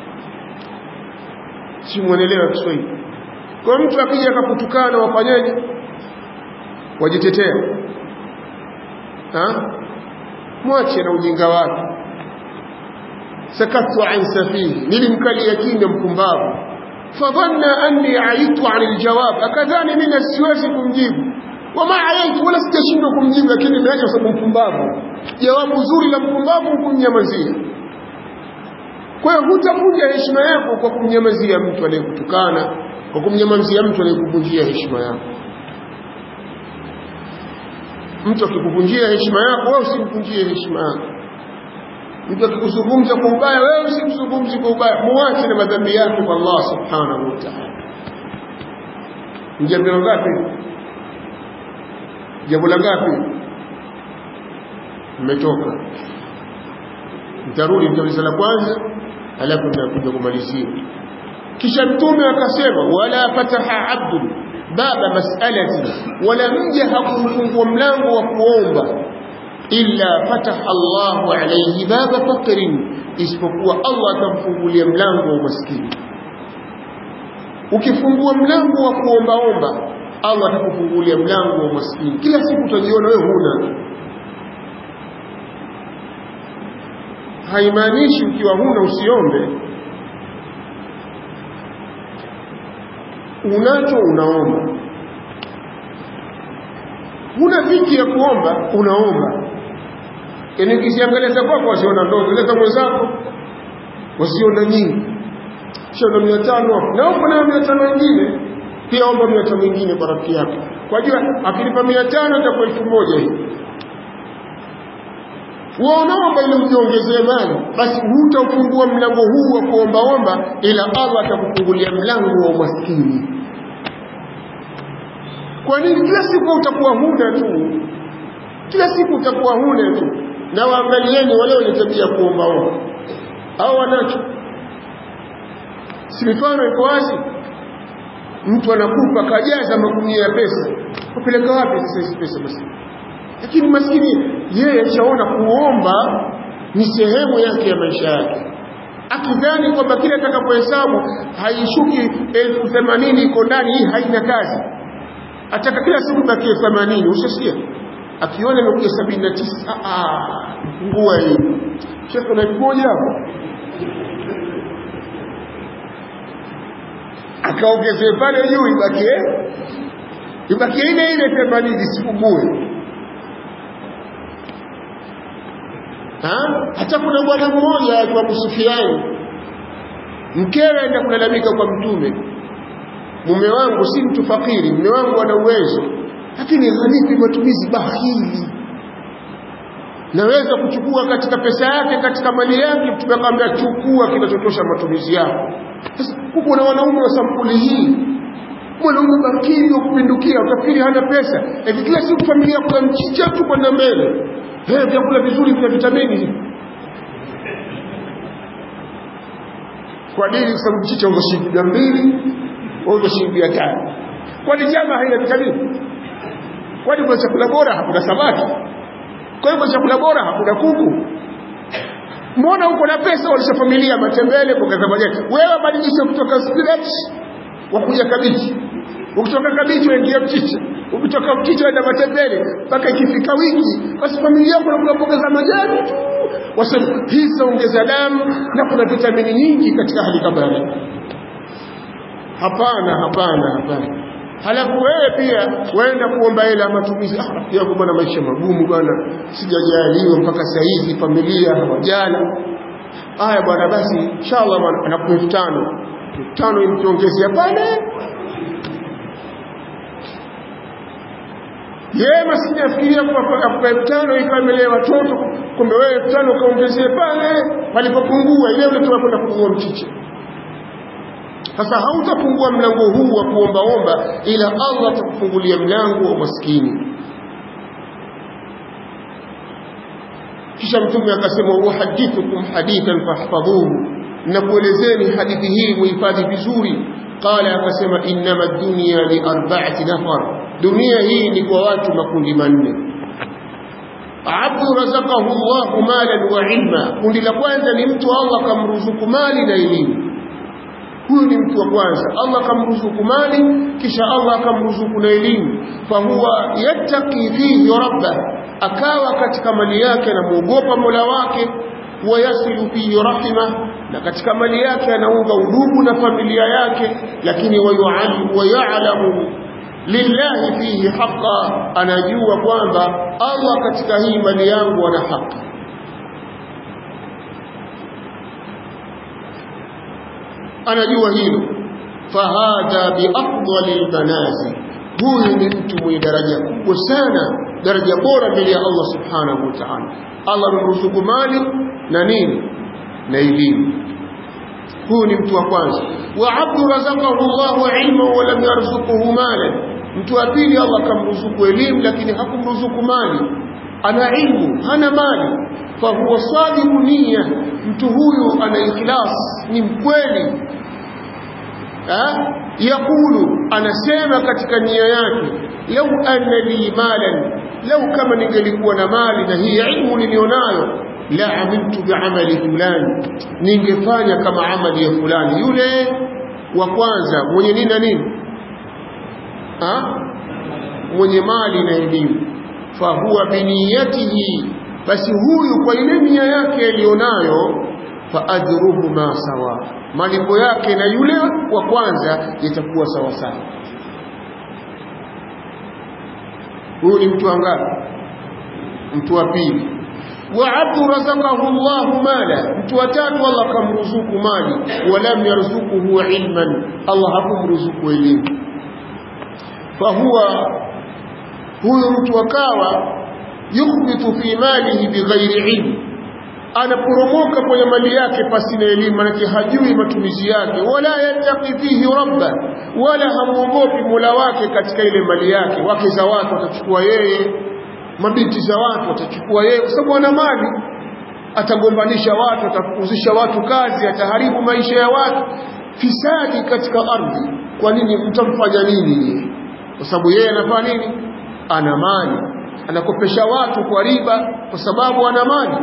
si muelewa Kiswahili kwa mtu akija akakutukana wafanyaje wajitetea ha mwache na ujinga wake sakatu an safihi nilimkalia kimya mpumbavu fadhanna anni aitu an aljawab akadhani mimi siwezi kumjibu wama ayaitu wala sitashindwa kumjibu lakini nimeacha sababu mpumbavu jawabu zuri la mpumbavu kumnyamazia kwa hiyo hutavunja heshima yako kwa kumnyamazia mtu anayekutukana kwa kumnyamazia mtu anayekuvunjia heshima yako mtu akikuvunjia heshima yako wewe usimvunjie heshima yako mtu akikuzungumza kwa ubaya wewe usimzungumzi kwa ubaya muache na madhambi yake kwa Allah subhanahu wa ta'ala jambo ngapi jambo la ngapi mmetoka mtarudi mtauliza la kwanza alafu nitakuja kumalizia kisha mtume akasema wala fataha abdun baba mas'alati wala mja hakufungua mlango wa kuomba illa fataha Allahu alayhi baba faqrin isipokuwa Allah atamfungulia mlango wa umaskini ukifungua mlango wa kuombaomba Allah atakufungulia mlango wa umaskini kila siku utajiona wewe huna haimaanishi ukiwa huna usiombe unacho unaomba huna dhiki ya kuomba unaomba yaani ukiziangalia za kwako wasiona ndogo ile za mwenzako wasiona nyingi shona mia tano hapo na uko nayo mia tano ingine pia omba mia tano ingine kwa rafiki yako kwa jua akilipa mia tano itakuwa elfu moja hii unaomba ili ujiongezee mali basi hutaufungua mlango huu wa kuombaomba ila Allah atakufungulia mlango wa umaskini kwa nini kila siku utakuwa huna tu kila siku utakuwa huna tu na waangalieni wale wenye tabia kuombaomba au wanacho si mifano iko wazi mtu anakupa kajaza magunia ya pesa kupeleka wapi sasa hizi pesa basi lakini maskini yeye achaona kuomba ni sehemu yake ya maisha yake akidhani kwamba kile atakapohesabu haishuki elfu themanini iko ndani hii haina kazi ataka kila siku bakie themanini ushasikia akiona imekuja sabini na tisa ngua hii shekhe na elfu moja hapo akaongezee pale juu ibakie ibakie ile ile themanini sipungue hata kuna bwana mmoja akiwa kusufiani mkewe aenda kulalamika kwa mtume mume wangu si mtu fakiri mume wangu ana uwezo lakini hanipi matumizi bahili naweza kuchukua katika pesa yake katika mali yake mtume akamwambia chukua kinachotosha matumizi yako sasa kuko na wanaume wa sampuli hii mwanaume bakiri wa kupindukia utafikiri hana pesa hivi kila siku familia kuna mchicha tu kwenda mbele hey, vyakula vizuri vya vitamini kwa nini kwa sababu mchicha uza shilingi mia mbili uza shilingi mia tano kwani nyama haina vitamini kwani kwa chakula bora hakuna samaki kwa hiyo chakula bora hakuna kuku mbona uko na pesa walisha familia matembele kuongeza majani wewe badilisha kutoka spinach wakuja kabichi ukitoka kabichi waingia mchicha ukitoka mchicha waenda matembele mpaka ikifika wiki basi familia yako nakula mboga za majani tu wasema hii zinaongeza damu na kuna vitamini nyingi katika hali kama hii hapana hapana hapana halafu wewe pia waenda kuomba hela matumizi ah rafiki yangu bwana maisha magumu bwana sijajaliwa mpaka saa hizi familia hawajala haya bwana basi inshallah bwana anakupa elfu tano elfu tano imkiongezea pale yeye maskini afikiria kupa elfu tano ikawa imelea watoto kumbe wewe elfu tano ukaongezee pale palipopungua ile ulitoka kwenda kununua mchicha sasa hautafungua mlango huu wa kuombaomba ila Allah atakufungulia mlango wa maskini kisha mtume akasema uhadithukum hadithan fahfadhuhu nakuelezeni hadithi hii muhifadhi vizuri qala akasema innama dunya li arba'ati nafar dunia hii ni kwa watu makundi manne abdu razaqahu Allahu malan wa ilma kundi la kwanza ni mtu Allah kamruzuku mali na elimu huyu ni mtu wa kwanza Allah akamruzuku mali kisha Allah akamruzuku na elimu fahuwa yattaqi fihi rabbah akawa katika mali yake anamuogopa Mola wake wayasilu fihi rahima na katika mali yake anaunga udugu na familia yake lakini wayalamu lillahi fihi haqa anajua kwamba Allah katika hii mali yangu ana haki anajua hilo fahadha biafdali lmanazil huyu ni mtu mwenye daraja kubwa sana daraja bora mbele ya Allah subhanahu wa ta'ala Allah amemruzuku mali na nini na elimu huyu ni mtu wa kwanza wa abdu razaqahu Allah ilma wa lam yarzuquhu malan mtu wa pili Allah akamruzuku elimu lakini hakumruzuku mali ana ilmu hana mali fahuwa sadiqu niyya mtu huyu ana ikhlas ni mkweli yakulu anasema katika nia yake lau anna li malan lau kama ningelikuwa na mali na hii ilmu nilionayo la amiltu biamali fulani ningefanya kama amali ya fulani yule wa kwanza mwenye nini na nini ha? mwenye mali na elimu fahuwa biniyatihi basi huyu kwa ile nia yake aliyonayo faajruhuma sawa malipo yake na yule wa kwanza yatakuwa sawa sawa huyu ni mtu angapi mtu wa pili wa abdu razaqahu Allah mala mtu wa tatu Allah kamruzuku mali walam yarzuquhu ilman Allah hakumruzuku elimu fahuwa huyu mtu akawa yukhbitu fi malihi bighairi ilm anaporomoka kwenye mali yake pasina elimu manake hajui matumizi yake wala yattaqi fihi rabba wala hamuogopi mola wake katika ile mali yake wake za watu watachukua yeye mabinti za watu watachukua yeye kwa sababu ana mali atagombanisha watu atafukuzisha watu kazi ataharibu maisha ya watu fisadi katika ardhi kwa nini mtamfanya nini kwa sababu yeye anafanya nini ana mali anakopesha watu kwa riba kwa sababu ana mali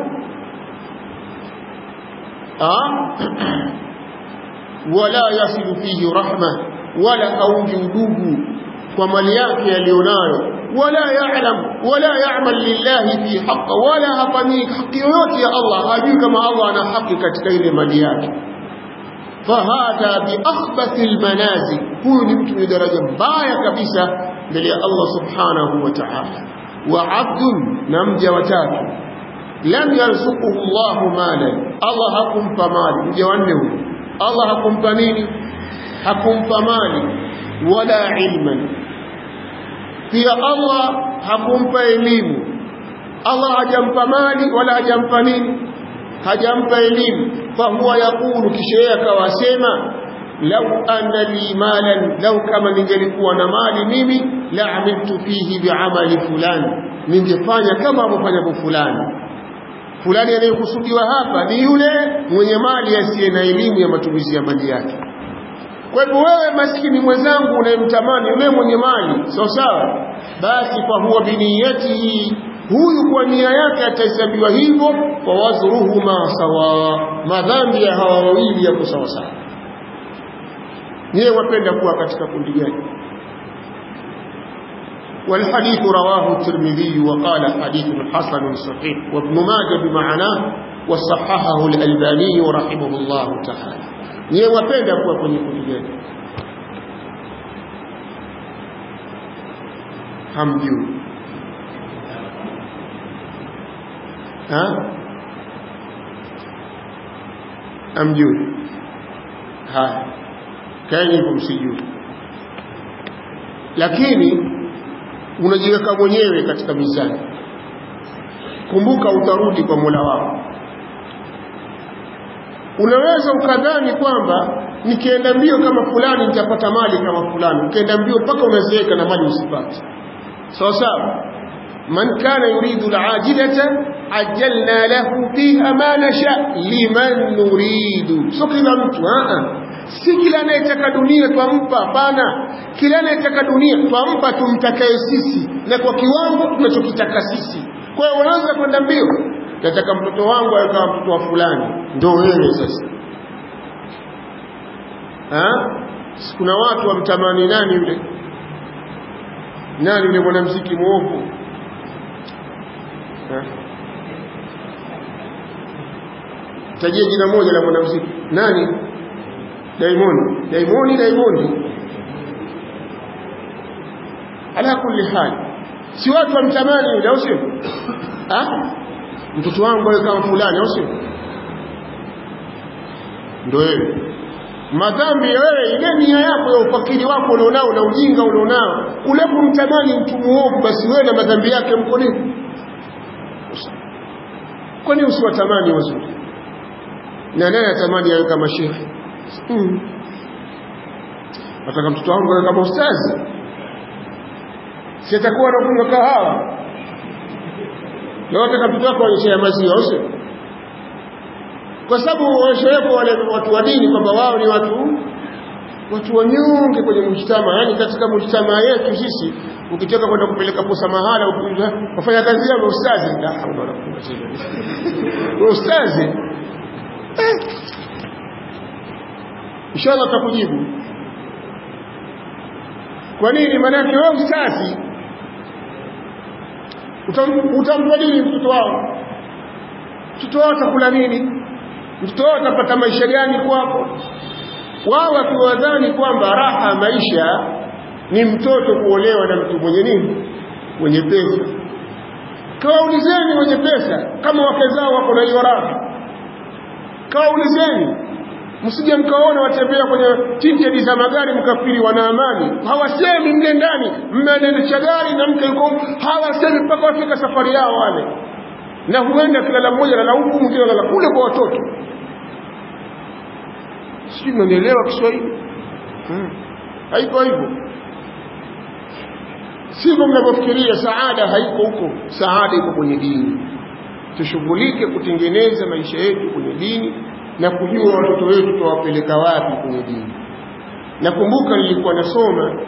wala yasilu fihi rahma wala aungi udugu kwa mali yake aliyonayo wala ya'lam wala ya'mal lillahi fi haqq wala hafanyi haki yoyote ya Allah hajui kama Allah ana haki katika ile mali yake fahadha bi akhbathi almanazil huyu ni mtu mwenye daraja mbaya kabisa mbele ya Allah subhanahu wa ta'ala wa abdun na mja watatu lam yarzuquhu Allah malan Allah hakumpa mali mja wanne huyu Allah hakumpa nini hakumpa mali wala ilman pia Allah hakumpa elimu Allah hajampa mali wala hajampa nini hajampa elimu fahuwa yakulu kisha yeye akawasema lau anna li malan lau kama ningelikuwa na mali mimi la amiltu fihi biamali fulani ningefanya kama amefanya fulani fulani anayekusudiwa hapa ni yule mwenye mali asiye na elimu ya matumizi ya mali yake kwa hivyo wewe maskini mwenzangu unayemtamani yule mwenye mali sawa sawa basi kwa huwa biniyatihi huyu kwa nia yake atahesabiwa hivyo kwa wazruhuma sawa madhambi ya hawa wawili yako sawa sawa nyewe wapenda kuwa katika kundi gani والحديث رواه الترمذي وقال حديث حسن صحيح وابن ماجه بمعناه وصححه الألباني رحمه الله تعالى نيه wapenda kuwa kwenye kundi gani hamjui ha hamjui haya kaeni hivyo msijui lakini unajiweka mwenyewe katika mizani kumbuka utarudi kwa Mola wako unaweza ukadhani kwamba nikienda mbio kama fulani nitapata mali kama fulani ukienda mbio mpaka unazeeka na mali usipate sawa sawa man kana yuridu alajilata ajjalna lahu fiha ma nasha liman nuridu sio kila mtu a si kila anayetaka dunia twampa hapana kila anayetaka dunia twampa tumtakaye sisi na kwa kiwango tunachokitaka sisi kwa hiyo unaanza kwenda mbio nataka mtoto wangu awe kama mtoto wa fulani ndio wewe sasa ha? kuna watu wamtamani nani yule nani yule mwanamuziki mwovu tajia jina moja la mwanamuziki nani Diamond Diamond Diamond ala kulli hali si watu wamtamani yule au sio ah mtoto wangu awe kama fulani au sio ndio wewe madhambi ya wewe ile nia yako ya ufakiri wako ulionao na ujinga ulionao kule kumtamani mtu muovu basi wewe na madhambi yake mko nini kwani usiwatamani wazuri na nani atamani awe kama shekhe hmm. nataka mtoto wangu awe kama ustazi si atakuwa anakunywa kahawa leo nataka mtoto wako aonyeshe maziwa usio kwa sababu waonyeshewepo wale watu wa dini kwamba wao ni watu watu wanyonge kwenye mujtama yani katika mujtama yetu sisi ukitaka kwenda kupeleka posa mahala wafanya kazi yao ustazi la haula wala quwwata illa billah ustazi eh. inshallah tutakujibu kwa nini maana yake wewe ustazi utampa nini mtoto wao mtoto wao atakula nini mtoto wao atapata maisha gani kwako wao wakiwadhani kwamba raha maisha ni mtoto kuolewa na mtu mwenye nini mwenye pesa kawaulizeni wenye pesa kama wake zao wako na hiyo raha kawaulizeni msije mkaona watembea kwenye tinjedi za magari mkafikiri wana amani hawasemi mle ndani mmeendesha gari na mke yuko hawasemi mpaka wafika safari yao wale na huenda kilala mmoja lala huku mwingine lala kule kwa watoto sijui mnanielewa Kiswahili hmm. haiko hivyo sivyo mnavyofikiria saada haiko huko saada iko kwenye dini tushughulike kutengeneza maisha yetu kwenye dini na kujua watoto wetu tuwapeleka wapi kwenye dini nakumbuka nilikuwa nasoma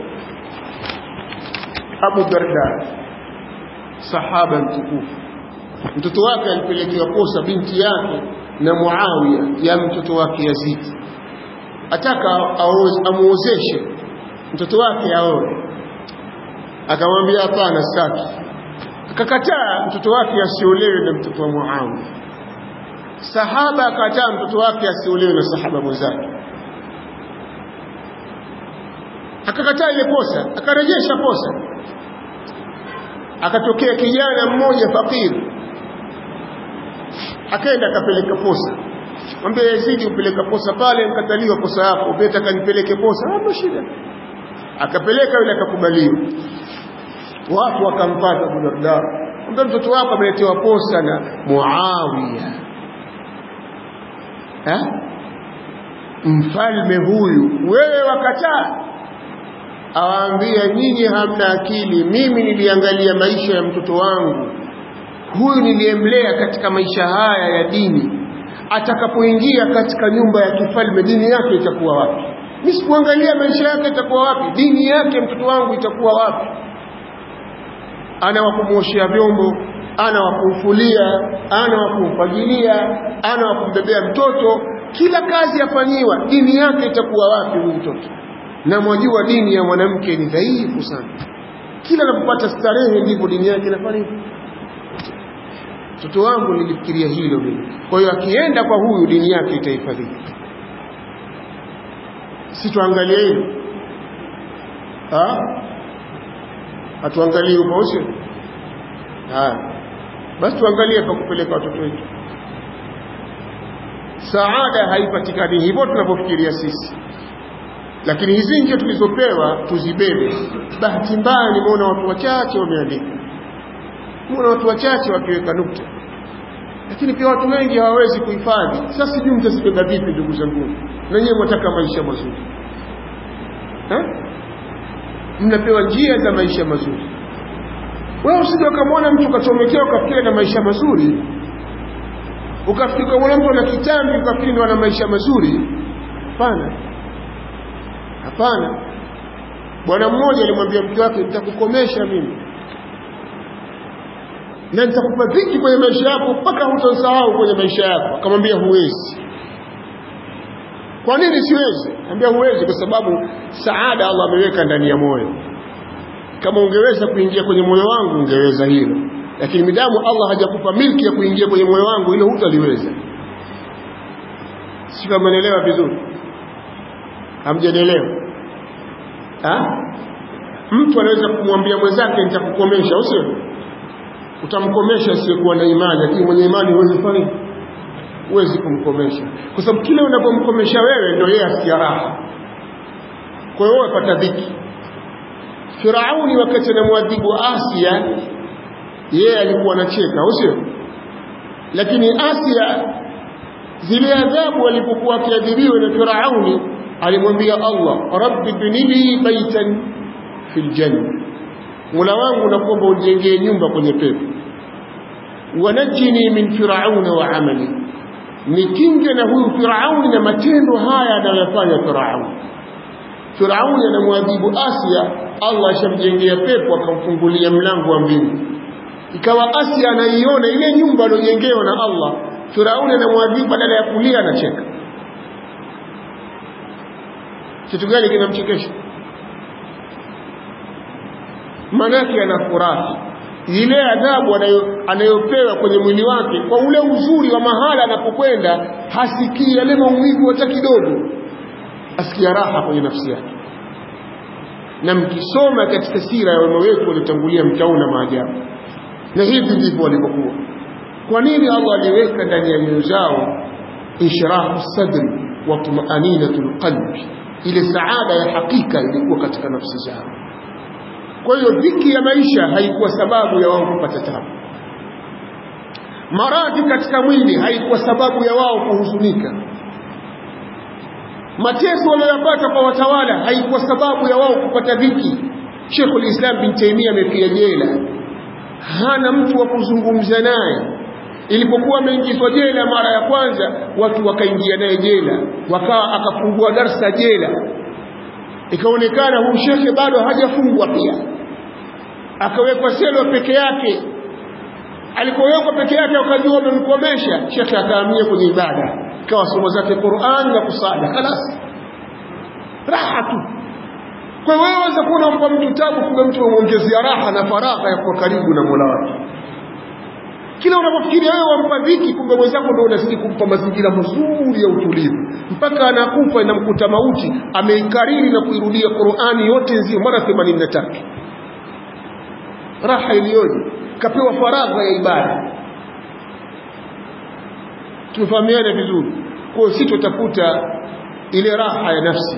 Abu Darda sahaba mtukufu mtoto wake alipelekewa posa binti yake na Muawiya ya mtoto wake Yazid ataka amuozeshe mtoto wake aoe akamwambia hapana sitaki akakataa mtoto wake asiolewe na mtoto wa Muawiya sahaba akataa mtoto wake asiolewe na sahaba mwenzake akakataa ile posa akarejesha posa akatokea kijana mmoja fakiri akaenda akapeleka posa mwambie Yazidi upeleka posa pale mkataliwa posa yako upeta kanipeleke posa hapo shida akapeleka yule akakubaliwa watu wakampata Abu Darda mwambie mtoto wako ameletewa posa na Muawiya ha? mfalme huyu wewe wakataa awaambia nyinyi hamna akili mimi niliangalia maisha ya mtoto wangu huyu niliyemlea katika maisha haya ya dini atakapoingia katika nyumba ya kifalme dini yake itakuwa wapi mimi sikuangalia maisha yake itakuwa wapi dini yake mtoto wangu itakuwa wapi ana wa kumwoshea vyombo ana wa kumfulia ana wa kumfagilia ana wa kumbebea mtoto kila kazi afanyiwa dini yake itakuwa wapi huyu mtoto na mwajua dini ya mwanamke ni dhaifu sana kila anapopata starehe ndivyo dini yake inafanya mtoto wangu nilifikiria hilo mimi kwa hiyo akienda kwa huyu dini yake itahifadhika si tuangalie hilo hatuangalie huko usio haya basi tuangalie pa kupeleka watoto wetu saada haipatikani hivyo tunavyofikiria sisi lakini hizi njia tulizopewa tuzibebe bahati mbaya nimeona watu wachache wameandika nimeona watu wachache wakiweka nukta lakini pia watu wengi hawawezi kuhifadhi sasa sijui mtazibeba vipi ndugu zangu na nyewe mwataka maisha mazuri ha? mnapewa njia za maisha mazuri wewe usije ukamwona mtu ukachomekea ukafikiri na maisha mazuri ukafikiri ukamwona mtu ana kitambi ukafikiri ndo ana maisha mazuri hapana hapana bwana mmoja alimwambia mke wake nitakukomesha mimi na nitakupa dhiki kwenye maisha yako mpaka hutasahau kwenye maisha yako akamwambia huwezi kwa nini siwezi ambia huwezi kwa sababu saada Allah ameweka ndani ya moyo kama ungeweza kuingia kwenye moyo wangu ungeweza hilo lakini midamu Allah hajakupa milki ya kuingia kwenye moyo wangu hilo hutaliweza si kama naelewa vizuri hamjanielewa mtu anaweza kumwambia mwenzake nitakukomesha au sio utamkomesha asiyekuwa na imani lakini mwenye imani huwezi fanya huwezi kumkomesha kwa sababu kile unapomkomesha wewe ndio yeye asikia raha kwa hiyo wapata dhiki Firauni wakati anamwadhibu Asia yeye alikuwa anacheka au sio lakini Asia zile adhabu alipokuwa akiadhibiwa na Firauni alimwambia Allah rabbi binili baitan fil janna Mola wangu nakuomba unijengee nyumba kwenye pepo wanajini min firauna wa amali nikinge na huyu firauni na matendo haya anayoyafanya firauni firauni anamwadhibu Asia Allah ashamjengea pepo akamfungulia mlango wa mbingu ikawa Asia anaiona ile nyumba aliyojengewa na Allah Firauni anamwadhibu badala ya kulia anacheka kitu gani kinamchekesha manake anafurahi ile adhabu anayopewa kwenye mwili wake kwa ule uzuri wa mahala anapokwenda hasikii yale maumivu hata kidogo asikia raha kwenye nafsi yake na mkisoma katika sira ya wema wetu waliotangulia mtaona maajabu na hivi ndivyo walivyokuwa kwa nini Allah aliweka ndani ya nyoyo zao inshirahu sadri wa tumaaninatul qalbi ile saada ya hakika ilikuwa katika nafsi zao kwa hiyo dhiki ya maisha haikuwa sababu ya wao kupata tabu maradhi katika mwili haikuwa sababu ya wao kuhuzunika mateso waliyopata kwa watawala haikuwa sababu ya wao kupata dhiki Sheikhul Islam bin Taymiyyah amefia jela hana mtu wa kuzungumza naye ilipokuwa ameingizwa jela mara ya kwanza watu wakaingia naye jela wakawa akafungua darsa jela ikaonekana huyu shekhe bado hajafungwa pia akawekwa selo peke yake alipowekwa peke yake wakajua wamemkomesha shekhe akahamia kwenye ibada ikawa somo zake Qur'an na kusali خلاص raha tu kwa hiyo waweza kuwa unampa mtu tabu kumbe mtu umwongezea raha na faragha ya kuwa karibu na Mola wake kila unapofikiria wewe wampa dhiki kumbe mwenzako ndio unazidi kumpa mazingira mazuri ya utulivu mpaka anakufa inamkuta mauti ameikariri na kuirudia Qur'ani yote nzima mara 83 raha iliyoje kapewa faragha ya ibada tufahamiane vizuri kwa sisi tutafuta ile raha ya nafsi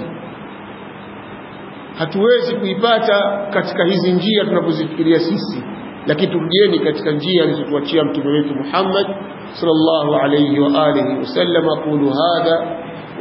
hatuwezi kuipata katika hizi njia tunavyozifikiria sisi lakini turudieni katika njia alizotuachia mtume wetu Muhammad sallallahu alayhi wa alihi wasallam aqulu hadha